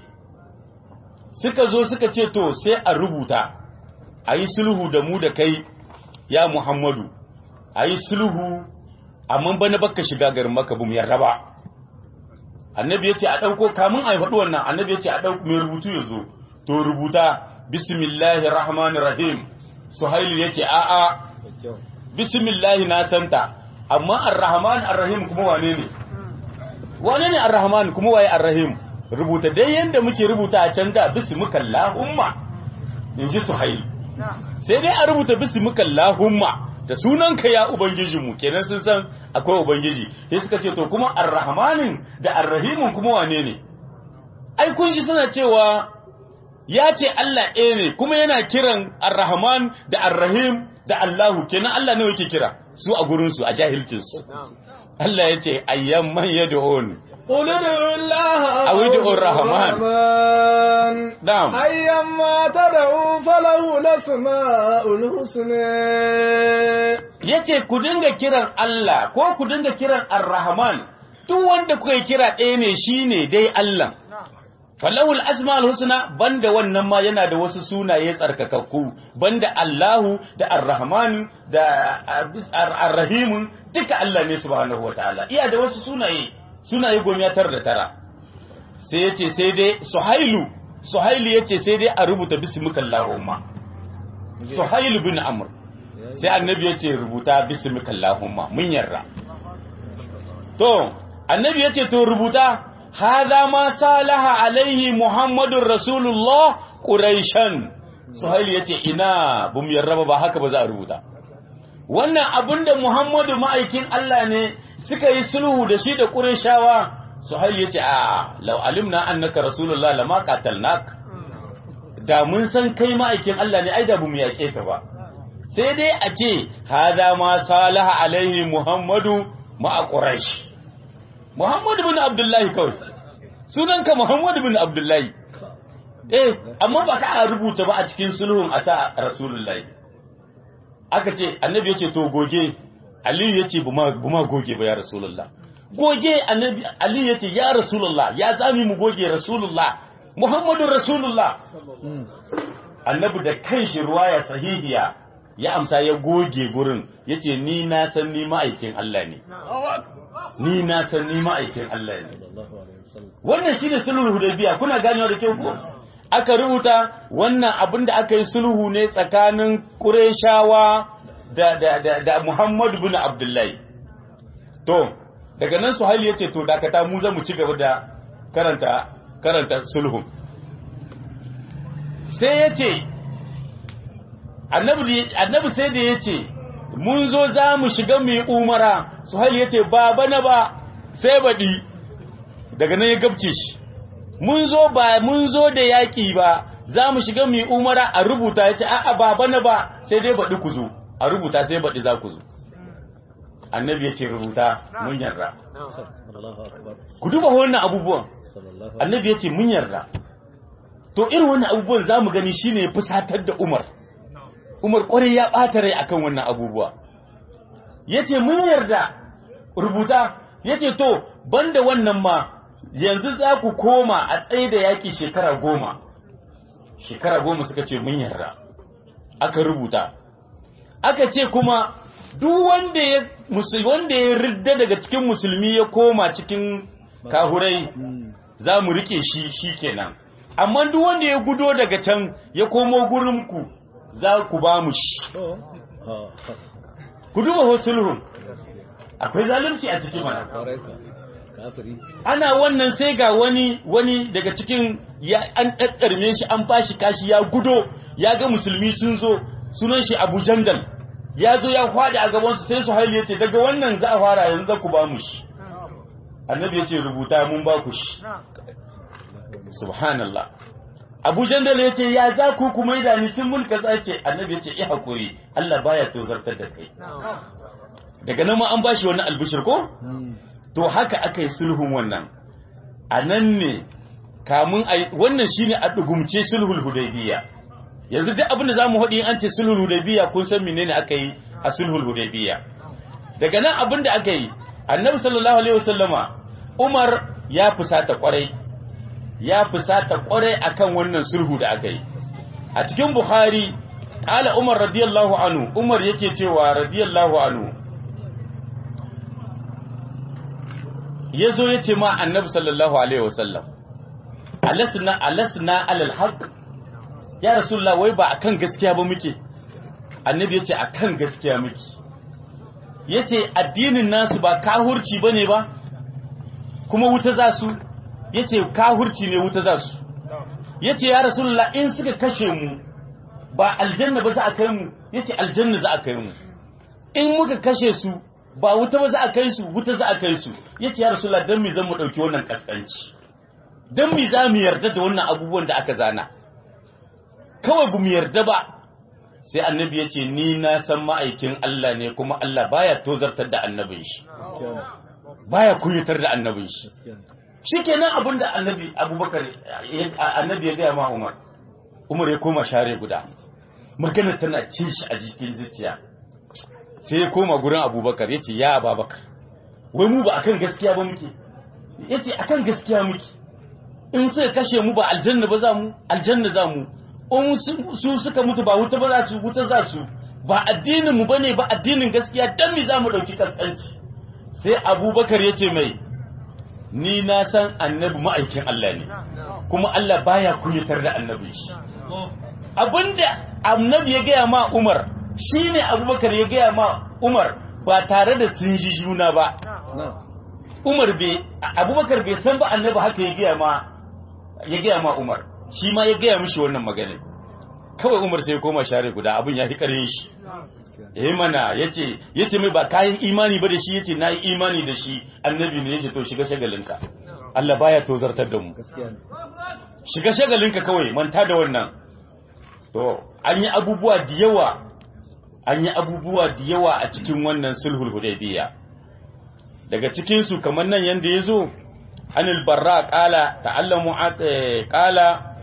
Speaker 3: suka zo suka ce to sai a rubuta a yi sulhu da mu da kai ya muhammadu a yi sulhu amma bana baka shiga garin maka bu mu yarda ba annabi ya ce a ɗauko kamun a yi faɗi wannan annabi ya ce a ɗauko mai rubutu ya zo to rubuta bismillahir rahmanir rahim suhailu ya ce a'a bismillahi na santa amma ar-rahman ar-rahim kuma wane ne wane ne ar-rahman kuma waye ar-rahim rubuta dai yanda muke rubuta a can da bismikallahumma in ji suhail sai dai a rubuta bismikallahumma da sunanka ya ubangijinmu kenan sun san akwai ubangiji sai suka ce to kuma ar-rahmanin da ar-rahimin kuma wane ne ai kun shi suna cewa ya ce Allah ɗaya ne kuma yana kiran ar-rahman da ar-rahim da Allahu kenan Allah ne yake kira su a gurinsu a jahilcinsu Allah ya ce ayyan man yad'un
Speaker 1: قل ادعوا الله
Speaker 3: أو ادعوا الرحمن.
Speaker 1: الرحمن
Speaker 3: نعم
Speaker 1: أيما تدعوا فله الأسماء الحسنى
Speaker 3: yace ku dinga kiran Allah ko ku dinga kiran Ar-Rahman duk wanda kuka yi kira ɗaya ne shine dai Allah falahul asma'ul husna banda wannan ma yana da wasu sunaye tsarkakakku banda Allahu da Ar-Rahman da Ar-Rahim duka Allah ne subhanahu wataala iya da wasu sunaye sunaye goma tara da tara sai yace sai dai Suhailu Suhailu yace sai dai a rubuta bismikallahumma Suhailu bin Amr sai annabi ya ce rubuta bismikallahumma mun yarda to annabi ya ce to rubuta hadha ma salaha alaihi muhammadur rasulullah quraishan suhaili ya ce ina bum yarda ba haka ba za a rubuta wannan abinda muhammadu ma'aikin Allah ne suka yi sulhu da shi da qurayshawa suhaili ya ce a law alimna annaka rasulullah lama qatalnak da mun san kai ma'aikin Allah ne ai da bamu yake ka ba sai dai a ce hada ma salaha alaihi muhammadu ma'a quraish muhammadu bin abdullahi kawai sunanka muhammadu bin abdullahi eh amma ba ka rubuta ba a cikin sulhun a sa rasulullahi aka ce annabi ya ce to goge aliyu ya ce buma goge ba ya rasulullah goge annabi aliyu ya ce ya rasulullah ya zami mu goge rasulullah muhammadu rasulullah annabi da kanshi ruwaya sahihiya ya amsa ya goge gurin ya ce ni na san ni ma'aikin Allah ne ni na san ni ma'aikin Allah ne wannan shi ne sulhul hudaybiya kuna ganewa da kyau ko aka rubuta wannan abin da aka yi sulhu ne tsakanin Qurayshawa da da da, da Muhammad bin Abdullahi to daga nan suhaili ya ce to dakata mu zan mu ci gaba da karanta karanta sulhun sai ya ce annabi sai da ya ce mun zo za mu shiga mai umara suhaili ya ce ba bana ba sai baɗi daga nan ya gabce shi mun zo ba mun zo da yaƙi ba za mu shiga mai umara a rubuta ya ce a'a ba bana ba sai dai baɗi ku zo a rubuta sai baɗi za ku zo annabi ya ce rubuta mun yarda
Speaker 4: Allahu akbar
Speaker 3: ku duba wannan abubuwan
Speaker 4: sallallahu
Speaker 3: annabi ya ce mun yarda to irin wannan abubuwan za mu gani shine ya fusatar da umar umar kwarai ya ɓata rai akan wannan abubuwa ya ce mun yarda rubuta ya ce to banda wannan ma yanzu za ku koma a tsaye da yaƙi shekara goma shekara goma suka ce mun yarda aka rubuta aka ce kuma duk wanda ya musu- wanda ya ridda daga cikin musulmi ya koma cikin kahurai za mu rike shi shi kenan amma duk wanda ya gudo daga can ya komo gurinku za ku ba mu shi
Speaker 4: to ha ha
Speaker 3: ku duba hosulhun akwai zalunci a cikin mana
Speaker 4: kwarai ka kafiri
Speaker 3: ana wannan sai ga wani wani daga cikin ya an ɗaɗɗarme shi an bashi kashi ya gudo ya ga musulmi sun zo sunan shi abu jandal ya zo ya faɗi a gabansu sai su haili ya ce daga wannan za a fara yanzu za ku ba mu shi annabi ya ce rubuta mun ba ku shi subhanallah abu jandal ya ce ya za ku kuma da ni sun mulka za ce annabi ya ce iya haƙuri allah baya tozartar da kai daga nan ma an bashi wani albishir ko to haka aka yi sulhun wannan a nan ne kamun a wannan shi ne a ɗugumce sulhul hudaybiya yanzu duk abin da za mu haɗi an ce sulhul hudaybiya kun san menene aka yi a sulhul hudaybiya daga nan abin da aka yi annabi sallallahu alaihi wasallama umar ya fusata kwarai ya fusata kwarai akan wannan sulhu da aka yi a cikin bukhari qala umar radiyallahu anhu umar yake cewa radiyallahu anhu ya zo ya ce ma annabi sallallahu alaihi wasallam alasna alasna alal haq ya rasulullah wai ba akan gaskiya ba muke annabi ya ce akan gaskiya muke ya ce addinin nasu ba kahurci bane ba kuma wuta za su ya ce kahurci ne wuta za su ya ce ya rasulullah in suka kashe mu ba aljanna ba za a kai mu ya ce aljanna za a kai mu in muka kashe su ba wuta ba za a kai su wuta za a kai su yace ya rasulullah dan me zan mu dauki wannan kaskanci dan me za mu yarda da wannan abubuwan da aka zana kawai bu mu yarda ba sai annabi yace ni na san ma'aikin Allah ne kuma Allah baya tozartar da annabin shi
Speaker 4: gaskiya ne
Speaker 3: baya kunyatar da annabin shi
Speaker 4: gaskiya ne
Speaker 3: shikenan abin da annabi Abubakar ya- annabi ya ga ma Umar Umar ya koma share guda magana tana cin shi a jikin zuciya sai ya koma gurin abubakar ya ce ya ababakar wai mu ba akan gaskiya ba muke ya ce akan gaskiya muke in suka kashe mu ba aljanna ba za mu aljanna za mu in su- su suka mutu ba wuta ba za su wuta za su ba addinin mu bane ba addinin gaskiya dan me za mu dauki kaskanci sai abubakar ya ce mai ni na san annabi ma'aikin Allah ne kuma Allah baya kunyatar da annabin shi abinda annabi ya gaya ma Umar shine Abubakar ya gaya ma Umar ba tare da sun ji juna ba
Speaker 4: na
Speaker 3: Umar bai Abubakar bai san ba annabi haka ya gaya ma ya gaya ma Umar shi ma ya gaya mishi wannan magana kawai Umar sai ya koma share guda abin ya fi karin shi eh mana yace yace mai ba kai imani ba da shi yace nayi imani da shi annabi ne yace to shiga shagalinka Allah baya tozartar da mu
Speaker 4: gaskiya ne
Speaker 3: shiga shagalinka kawai manta da wannan to an yi abubuwa da yawa an yi abubuwa da yawa a cikin wannan sulhul hudaybiya daga cikin su kamar nan yanda yazo anil barra qala ta'allamu at- eh, qala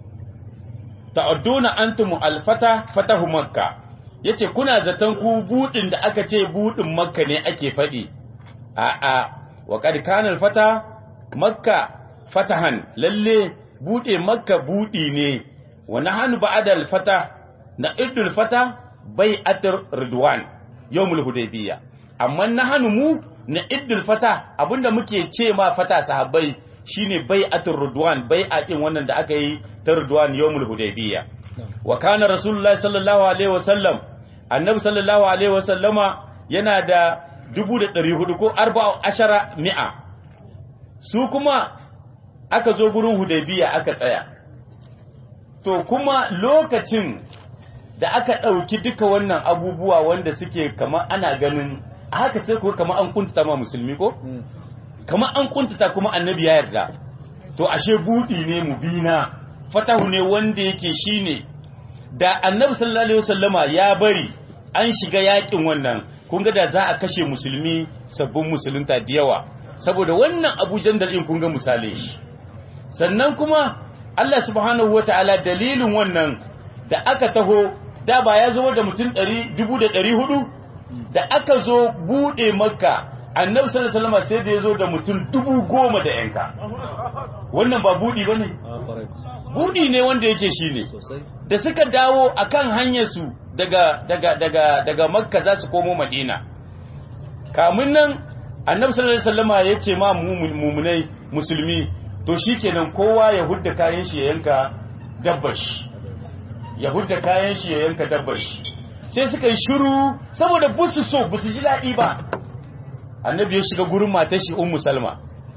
Speaker 3: ta'adduna antum alfata fatahu makka yace kuna zaton ku budin da aka ce budin makka ne ake fadi a a wa qad kana alfata makka fatahan lalle bude makka budi ne wa nahnu ba'da alfata na idul fata bai'atur ridwan yawmul hudaybiyya amma nahnu mu na idul fata abinda muke ce ma fata sahabbai shine bai'atur ridwan bai'a din wannan da aka yi ta ridwan yawmul hudaybiyya wa kana rasulullahi sallallahu alaihi wasallam annabi sallallahu alaihi wasallama yana da dubu da ɗari hudu ko arba ashara mi'a su kuma aka zo gurin hudaybiya aka tsaya to kuma lokacin da aka ɗauki duka wannan abubuwa wanda suke kama ana ganin a haka sai kuwa kama an kuntata ma musulmi ko kama an kuntata kuma annabi ya yarda to ashe buɗi ne mubina fatahu ne wanda yake shine da annabi sallallahu alaihi wasallama ya bari an shiga yakin wannan kun ga da za a kashe musulmi sabbin musulunta da yawa saboda wannan Abu Jandal din kun ga misali shi sannan kuma Allah subhanahu wataala dalilin wannan da aka taho da ba ya zo da mutum 1400 da aka zo bude makka annabi sallallahu alaihi wasallam sai da ya zo da mutum 10,000 da yanka wannan ba budi bane
Speaker 4: a kwarai
Speaker 3: budi ne wanda yake shine
Speaker 4: sosai
Speaker 3: da suka dawo akan hanyarsu daga daga daga daga makka za su komo madina kamun nan annabi sallallahu alaihi wasallama ya ce ma mumun- mumunai musulmi to shikenan kowa ya hudda kayan shi ya yanka dabbar shi ya hudda kayan shi ya yanka dabbar shi sai suka yi shiru saboda busu so busu ji daɗi ba annabi ya shiga gurin matar shi ummu salma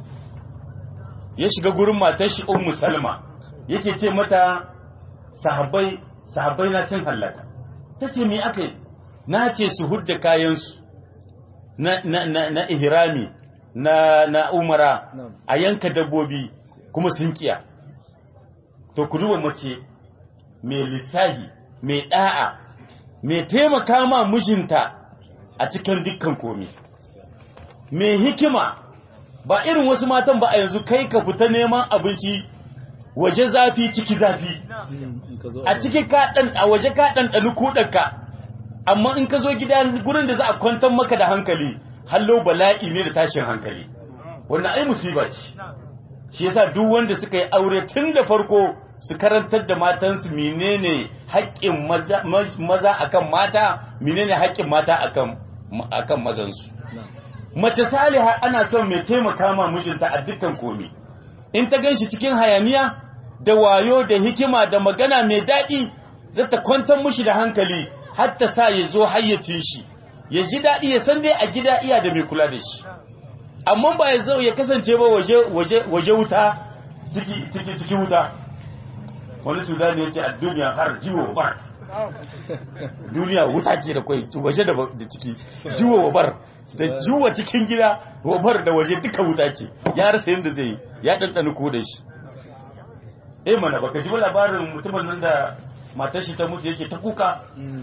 Speaker 3: ya shiga gurin matar shi ummu salma yake ce mata sahabbai sahabbai na cin hallaka ta ce me aka yi na ce su hudda kayansu na, na, na, na ihrami na, na umara
Speaker 4: Na'am.
Speaker 3: a yanka dabbobi kuma sun kiya to ku duba mace mai lissahi mai da'a mai taimaka ma mijinta a cikin dukkan komi mai hikima ba irin wasu matan ba a yanzu kai ka fita neman abinci waje zafi ciki zafi
Speaker 4: in ka zo
Speaker 3: a ciki ka dan a waje ka dan dani kudanka amma in ka zo gida gurin da za a kwantar maka da hankali hallo bala'i ne da tashin hankali wannan ai musiba ce shi yasa duk wanda suka yi aure tun da farko su karantar da matansu menene haƙƙin maza, maz- maza akan mata menene haƙƙin mata akan akan mazansu mace saliha ana son mai taimaka ma mijinta a dukkan komi in ta ganshi cikin hayaniya da wayo da hikima da magana mai daɗi za ta kwantar mushi da hankali har ta sa ya zo hayyacin shi ya ji daɗi ya san dai a gida iya da mai kula da shi amma ba ya zo ya kasance ba waje waje waje wuta ciki ciki ciki wuta wani sudani ya ce a duniya har jiwo bar duniya wuta ke da kwai waje da da ciki jiwo wa bar da jiwa cikin gida wa bar da waje duka wuta ce ya rasa yadda zai yi ya ɗanɗana ko da shi eh mana baka ji ba labarin mutumin nan da matar shi ta mutu yake ta kuka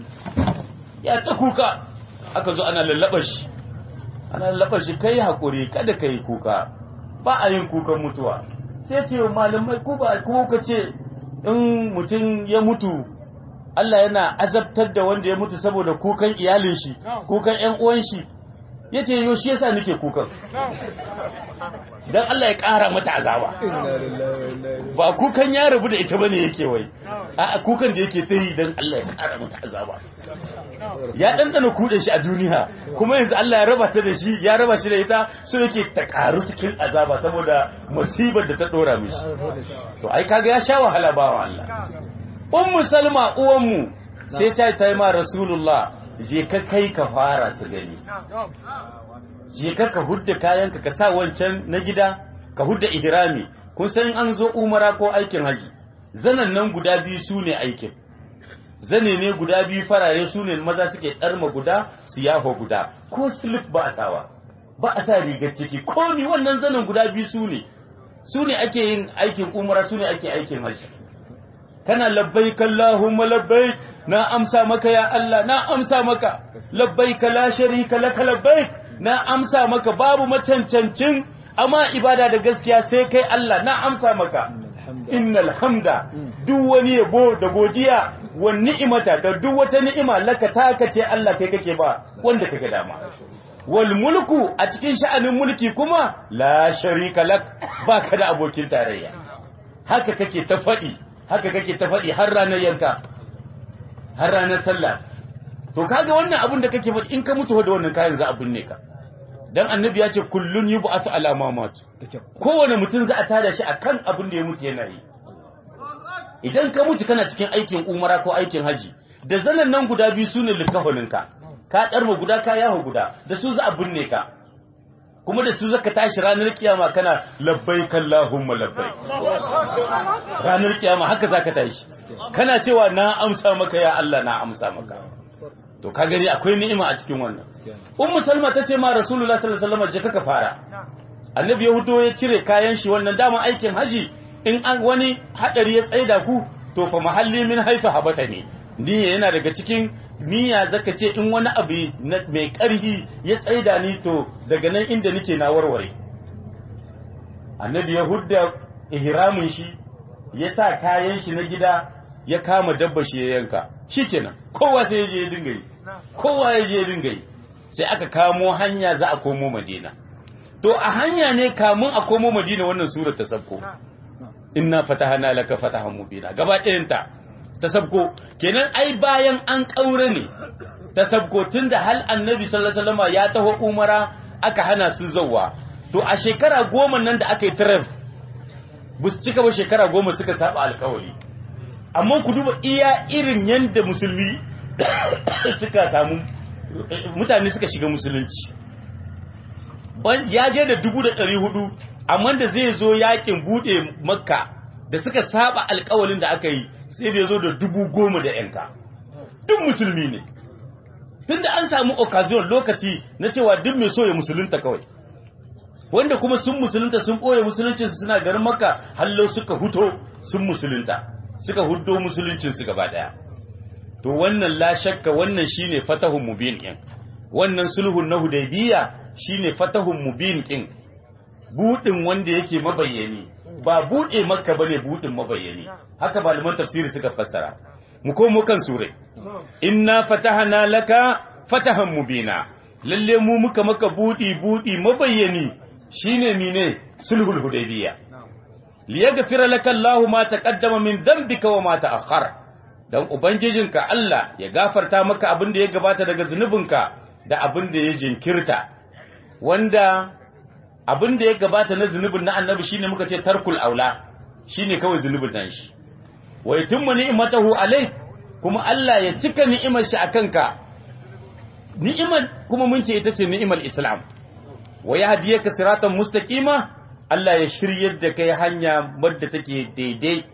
Speaker 3: ya ta kuka aka zo ana lallaba shi ana lallaba shi kai hakuri kada kai kuka ba a yin kukan mutuwa sai ce wa malamai ku ba ku ka ce in mutum ya mutu Allah yana azabtar da wanda ya mutu saboda kukan iyalin shi kukan ƴan uwan shi yace yo shi yasa nake kukan dan Allah ya ƙara mata azaba ba kukan ya rabu da ita bane yake wai a kukan da yake ta yi dan Allah ya ƙara mata azaba ya ɗanɗana kuɗe shi a duniya kuma yanzu Allah ya raba ta da shi ya raba shi da ita so yake ta ƙaru cikin azaba saboda musibar da ta ɗora mishi to ai kaga ya sha wahala ba wa Allah ummu salma uwanmu sai ta ta yi ma rasulullah je ka kai ka fara su gani je ka ka hudda kayanka ka sa wancan na gida ka hudda ihrami kun san an zo umara ko aikin haji zanan nan guda biyu su ne aikin zane ne guda biyu farare su ne maza suke tsarma guda su yafa guda ko slip ba a sawa ba a sa rigar ciki ko ni wannan zanen guda biyu su ne su ne ake yin aikin umara su ne ake aikin haji kana labbaik Allahumma labbaik na amsa maka ya Allah na amsa maka labbaik la sharika laka labbaik na amsa maka babu macancancin amma ibada da gaskiya sai kai Allah na amsa maka innal hamda duk wani yabo da godiya wa ni'imata da duk wata ni'ima laka taka ce Allah kai kake ba wanda kake dama wal mulku a cikin sha'anin mulki kuma la sharika lak baka da abokin tarayya haka kake ta faɗi haka kake ta faɗi har ranar yanka har ranar sallah to kaga wannan abun da kake faɗi in ka mutu da wannan kayan za a binne ka dan annabi ya ce kullun yub'athu ala ma mat kowane mutum za a tada shi akan abin da ya mutu yana yi idan ka mutu kana cikin aikin umara ko aikin haji da zanen nan guda biyu sune likahoninka ka ɗarma guda ka yaho guda da su za a binne ka kuma da su zaka tashi ranar kiyama kana labbai kallahumma labbai ranar kiyama haka zaka tashi kana cewa na amsa maka ya Allah na amsa maka to ka gani akwai ni'ima a cikin wannan ummu salma tace ma rasulullahi sallallahu alaihi wasallam je kaka fara annabi ya hudo ya cire kayan shi wannan dama aikin haji in an wani hadari ya tsaida ku to fa mahalli min haifa habata ne niyya yana daga cikin niyya zaka ce in wani abu mai karhi ya tsaida ni to daga nan inda nake na warware annabi ya hudda ihramin shi ya sa kayan shi na gida ya kama dabba shi ya yanka shikenan kowa sai ya je ya dinga yi kowa ya je ya dinga yi sai aka kamo hanya za a komo madina to a hanya ne kamun a komo madina wannan surar ta sabko inna fatahana laka fatahan mubina gaba ɗayanta ta sabko kenan ai bayan an kaure ne ta sabko tunda hal annabi sallallahu alaihi wasallam ya taho umara aka hana su zawwa to a shekara goma nan da aka yi taraf bus cika ba shekara goma suka saba alkawari amma ku duba iya irin yanda musulmi suka samu mutane suka shiga musulunci ya je da dubu da ɗari hudu amma da zai zo yakin buɗe makka da suka saba alkawalin da aka yi sai da ya zo da dubu goma da yanka duk musulmi ne tun da an samu occasion lokaci na cewa duk mai so ya musulunta kawai wanda kuma sun musulunta sun ɓoye musuluncinsu suna garin makka hallo suka huto sun musulunta suka huddo musuluncinsu gaba ɗaya to wannan la shakka wannan shine fatahun mubin ɗin wannan sulhun na hudaybiya shine fatahun mubin ɗin budin wanda yake mabayyani ba bude makka bane budin mabayyani haka malaman tafsiri suka fassara mu komo kan sure inna fatahna laka fatahan mubina lalle mu muka maka budi budi mabayyani shine mine sulhul hudaybiya liyaghfira laka Allahu ma taqaddama min dhanbika wa ma ta'akhkhara dan ubangijinka Allah ya gafarta maka abin da ya gabata daga zunubinka da abin da ya jinkirta wanda abin da ya gabata na zunubin na annabi shine muka ce tarkul aula shine kawai zunubin nan shi wa yatimmu ni'matahu alayk kuma Allah ya cika ni'imar shi akan ka ni'imar kuma mun ce ita ce ni'imar Islam wa yahdiyaka siratan mustaqima Allah ya shiryar da kai hanya wadda take daidai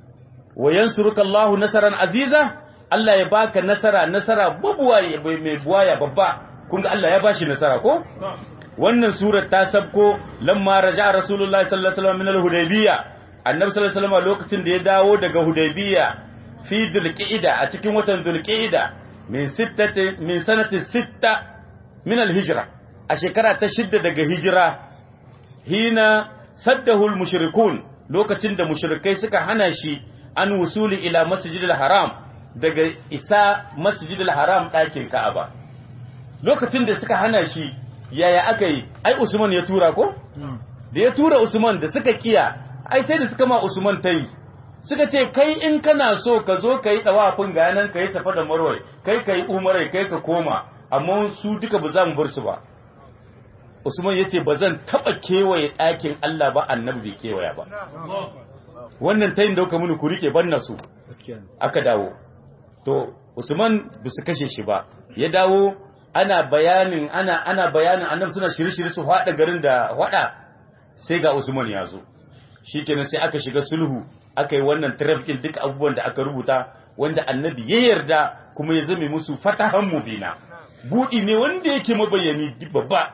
Speaker 3: wa yansuruka Allahu nasaran aziza Allah ya baka nasara nasara babuwaye mai buwaya babba kun ga Allah ya bashi nasara ko wannan surar ta sabko lamma raja rasulullahi sallallahu alaihi wasallam min al-hudaybiyya annabi sallallahu alaihi wasallam lokacin da ya dawo daga hudaybiyya fi dhulqa'ida a cikin watan dhulqa'ida min sittati min sanati sitta min al-hijra a shekara ta shidda daga hijira hina saddahu al-mushrikun lokacin da mushrikai suka hana shi an wusuli ila masjidil haram daga isa masjidil haram ɗakin ka'aba lokacin da suka hana shi yaya aka yi ai usman ya tura ko da ya tura usman da suka kiya ai sai da suka ma usman ta yi suka ce kai in kana so ka zo ka yi ɗawafin ganan ka yi safa da marwai kai ka yi umarai kai ka koma amma su duka ba za mu bar su ba usman ya ce ba zan taɓa kewaye ɗakin allah ba annabi bai kewaya ba wannan tayin dauka mini ku rike banna su aka dawo to usman ba su kashe shi ba ya dawo ana bayanin ana ana bayanin annabi suna shirye-shirye su hada garin da hada sai ga Usman ya zo shikenan sai aka shiga sulhu aka yi wannan trafficking duk abubuwan da aka rubuta wanda annabi ya yarda kuma ya zame musu fatahan mubina budi ne wanda yake mabayani babba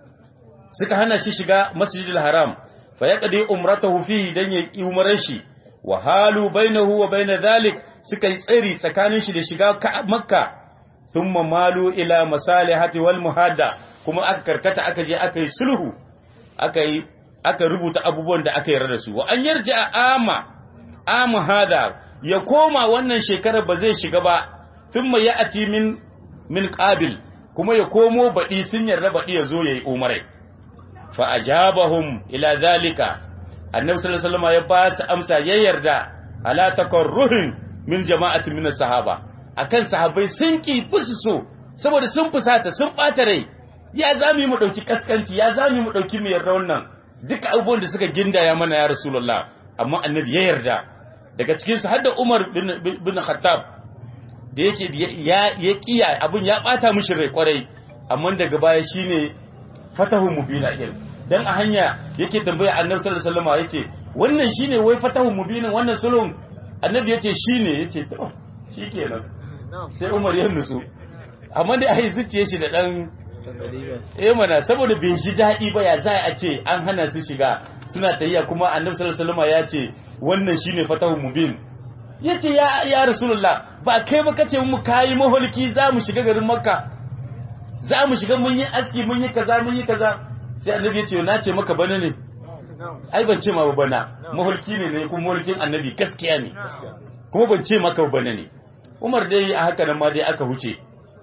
Speaker 3: suka hana shi shiga masjidil haram fa yaqdi umratahu fihi dan ya umaran shi wa halu bainahu wa bain dhalik suka yi tsari tsakanin shi da shiga makka thumma malu ila masalihati wal muhadda kuma aka karkata aka je aka yi sulhu aka yi aka rubuta abubuwan da aka yarda da su wa an yarji a ama ama hada ya koma wannan shekarar ba zai shiga ba thumma ya'ti min min qabil kuma ya komo baɗi sun yarda baɗi ya zo yayi umarai fa ajabahum ila zalika annabi sallallahu alaihi wasallam ya ba su amsa ya yarda ala takarruhin min jama'atin min sahaba akan sahabbai sun ki busu so saboda sun fusata sun bata rai ya zami mu dauki kaskanci ya zami mu dauki mu yarda wannan duka abubuwan da suka gindaya mana ya rasulullah amma annabi ya yarda daga cikin su hadda Umar bin bin Khattab da yake ya ya kiya abin ya bata mishi rai kwarai amma daga baya shine fatahu mubina din dan a hanya yake tambaya annabi sallallahu alaihi wasallam yace wannan shine wai fatahu mubinin wannan sulhun annabi yace shine yace to shikenan sai Umar ya nutsu amma dai ai zuciye shi da dan eh mana saboda bai shi daɗi ba ya za a ce an hana su shiga suna tayya kuma annabi sallallahu alaihi wasallam ya ce wannan shine fatahu mubin yace ya ya rasulullah ba kai ba kace mu kai maholki za mu shiga garin makka za mu shiga mun yi aski mun yi kaza mun yi kaza sai annabi ya ce na ce maka bana ne ai ban ce ma ba bana maholki ne ne kuma maholkin annabi gaskiya ne kuma ban ce maka bana ne Umar dai a haka nan ma dai aka huce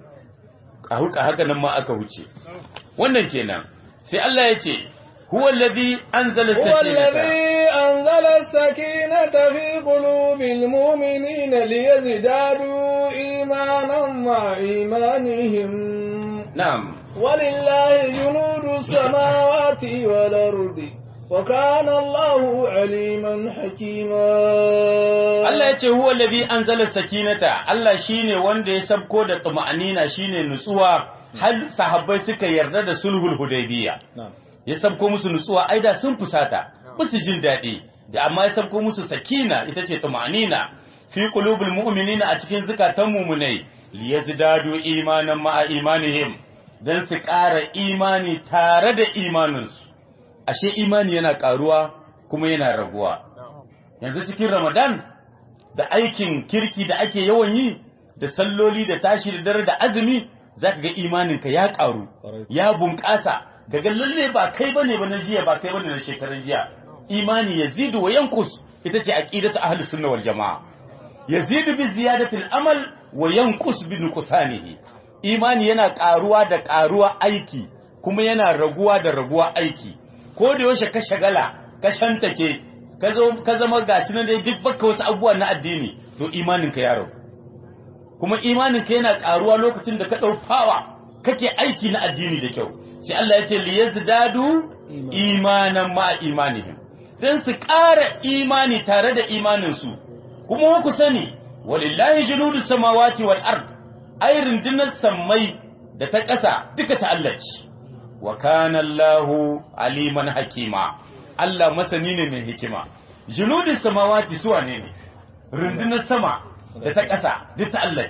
Speaker 3: a huka haka nan ma aka huce wannan kenan sai Allah ya ce huwa alladhi anzala
Speaker 1: هو الذي أنزل السكينة في قلوب المؤمنين ليزدادوا إيمانا مع إيمانهم
Speaker 3: na'am
Speaker 1: ولله جنود السماوات والأرض وكان الله عليما حكيما
Speaker 3: Allah ya ce huwa alladhi anzala sakinata Allah shine wanda ya sabko da tuma'anina shine nutsuwa har sahabbai suka yarda da sulhul hudaybiya
Speaker 4: na'am
Speaker 3: ya sabko musu nutsuwa ai da sun fusata musu jin daɗi da amma ya sabko musu sakina ita ce tuma'anina fi qulubul mu'minina a cikin zukatan mu'minai liyazdadu imanan ma'a imanihim dan su ƙara imani tare da imaninsu ashe imani yana ƙaruwa kuma yana raguwa yanzu cikin ramadan da aikin kirki da ake yawan yi da salloli da tashi da dare da azumi zaka ga imaninka ya ƙaru ya bunƙasa daga lalle ba kai bane ba na jiya ba kai bane na shekaran jiya imani yazidu wa yankus ita ce aqidatu ahlus sunna wal jamaa yazidu bi ziyadati al amal wa yankus bi nuqsanihi imani yana ƙaruwa da ƙaruwa aiki kuma yana raguwa da raguwa aiki ko da yaushe ka shagala ka shantake ka zo ka zama gashi nan dai duk baka wasu abubuwa na addini to imaninka ya ragu kuma imaninka yana karuwa lokacin da ka dau fawa kake aiki na addini da kyau sai Allah ya ce liyazdadu imanan ma imanihim dan su ƙara imani tare da imanin su kuma ku sani walillahi junudus samawati wal ard ay rundunar sammai da ta ƙasa duka ta Allah ce wa kana Allahu aliman hakima Allah masani ne mai hikima junudus samawati suwa ne ne rundunar sama da ta ƙasa duk ta Allah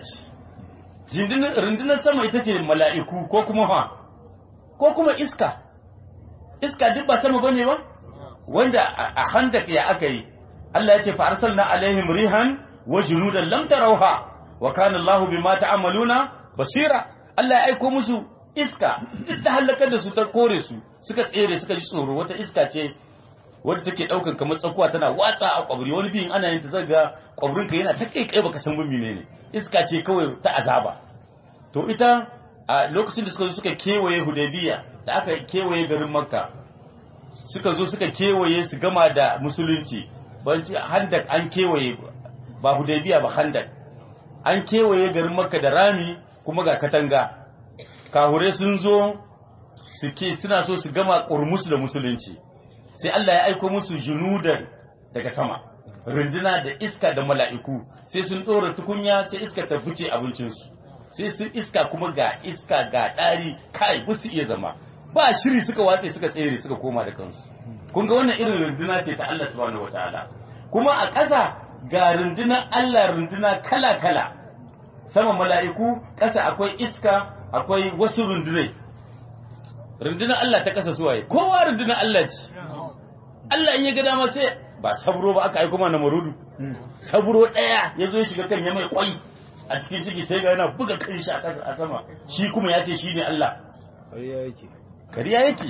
Speaker 3: ce rundunar sama ita ce mala'iku ko kuma ha ko kuma iska iska duk ba sama bane ba wanda a handak ya aka yi Allah ya ce fa arsalna alaihim rihan wa junudan lam tarawha wa kana Allahu bima ta'maluna basira Allah ya aiko musu iska duk ta halakar da su ta kore su suka tsere suka ji tsoro wata iska ce wadda take daukan kamar tsakuwa tana watsa a kwabri wani biyin ana yin ta zaga kwabrinka yana ta kai kai baka san gumi ne iska ce kawai ta azaba to ita a lokacin da suka zo suka kewaye hudaybiya da aka kewaye garin makka suka zo suka kewaye su gama da musulunci banci handak an kewaye ba hudaybiya ba handak an kewaye garin makka da rami kuma ga katanga kahure sun zo suke suna so su gama kurmus da musulunci sai Allah ya aiko musu junudan daga sama runduna da iska da mala'iku sai sun ɗora tukunya sai iska ta fice abincinsu sai sun iska kuma ga iska ga ɗari kai ba su iya zama ba shiri suka watse suka tsere suka koma da kansu kun ga wannan irin runduna ce ta Allah subhanahu wataala kuma a ƙasa ga rundunar Allah runduna kala kala sama mala'iku ƙasa akwai iska akwai wasu rundunai rundunar Allah ta ƙasa suwaye kowa rundunar Allah ce Allah in ya ga dama sai ba sabro ba aka aiko mana marudu sabro daya ya zo ya shiga kan ya mai kwai a cikin ciki sai ga yana buga kan shi a ƙasa a sama shi kuma ya ce shi ne Allah
Speaker 4: ƙarya yake
Speaker 3: kariya yake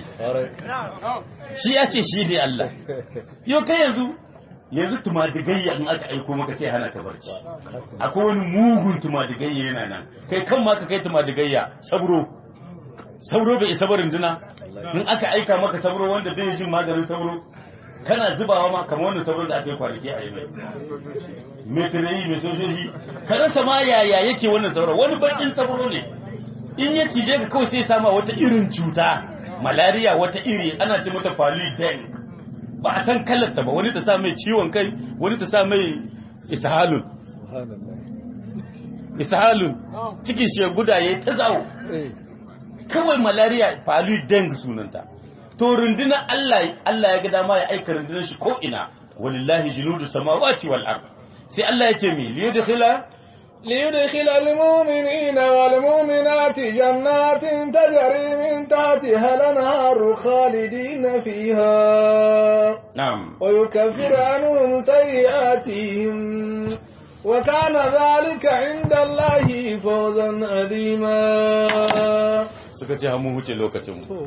Speaker 3: shi ya ce shi ne Allah yau kai yanzu yanzu tumadigayya in aka aiko maka sai hana ka barci akwai wani mugun tumadigayya yana nan kai kan ma ka kai tumadigayya sabro sabro bai isa barin duna in aka aika maka sabro wanda bai jin maganin sabro kana zubawa ma kamar wannan sabro da aka yi kwanaki a yi mai metirayi mai sojoji ka rasa ma yaya yake wannan sabro wani bakin sabro ne in ya cije ka kawai sai sama wata irin cuta malaria wata iri ana ce mata den ba a san kallarta ba wani ta sa mai ciwon kai wani ta sa mai ishalun
Speaker 4: subhanallah
Speaker 3: ishalun cikin shi ya guda yayi ta zawo kawai malaria palu deng sunanta to rundunar Allah Allah ya ga dama ya aika rundunar shi ko ina walillahi junudu samawati wal ard sai Allah ya ce mi liyudkhila
Speaker 1: ليدخل المؤمنين والمؤمنات جنات تجري من تحتها الأنهار خالدين فيها
Speaker 3: na'am
Speaker 1: ويكفر عنهم سيئاتهم وكان ذلك عند الله فوزا عظيما
Speaker 3: suka ce mu huce lokacin mu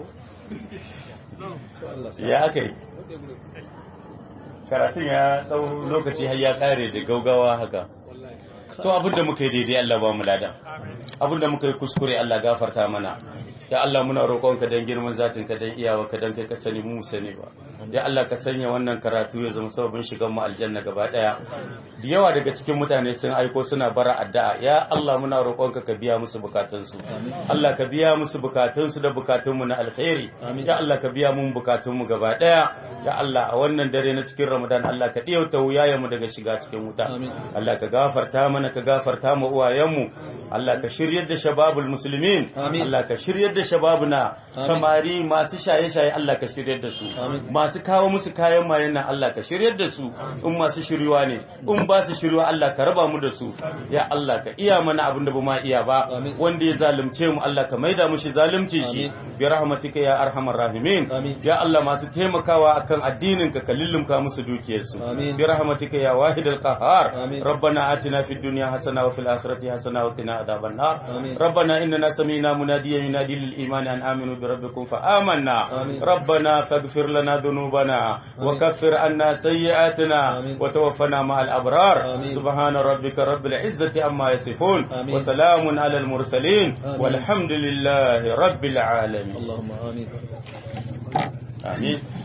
Speaker 3: ya aka yi karatun ya tsawon lokaci har ya kare da gaugawa haka to abinda muka yi daidai Allah ba mu lada abinda muka yi kuskure Allah gafarta mana ya Allah muna roƙonka dan girman zatin ka dan iyawa ka dan kai ka sani mu sani ba ya Allah ka sanya wannan karatu ya zama sababin shigan mu aljanna gaba daya da yawa daga cikin mutane sun aiko suna bara addu'a ya Allah muna roƙonka ka biya musu bukatunsu Allah ka biya musu bukatunsu da bukatunmu na alkhairi ya Allah ka biya mun bukatunmu gaba daya ya Allah a wannan dare na cikin Ramadan Allah ka diyauta wuyayen mu daga shiga cikin wuta Allah ka gafarta mana ka gafarta mu uwayenmu Allah ka shiryar da shababul muslimin Allah ka shiryar da shababuna samari masu shaye-shaye Allah ka shiryar da su masu kawo musu kayan mayen nan Allah ka shiryar da su in masu shiryuwa ne in ba su shiryuwa Allah ka raba mu da su ya Allah ka iya mana abin da ba ma iya ba wanda ya zalunce mu Allah ka maida mushi zalunci shi bi rahmatika ya arhamar rahimin ya Allah masu taimakawa akan addinin ka ka lullumka musu dukiyarsu bi rahmatika ya wahidal qahhar rabbana atina fid dunya hasana wa fil akhirati hasana wa qina adhaban nar rabbana innana sami'na munadiyan yunadi lil imani an aminu bi rabbikum fa amanna rabbana faghfir lana dhunubana wa kaffir anna sayyi'atina wa tawaffana ma'al abrar subhana rabbika rabbil izzati amma yasifun wa salamun alal mursalin walhamdulillahi rabbil alamin
Speaker 4: اللهم آمين
Speaker 3: amin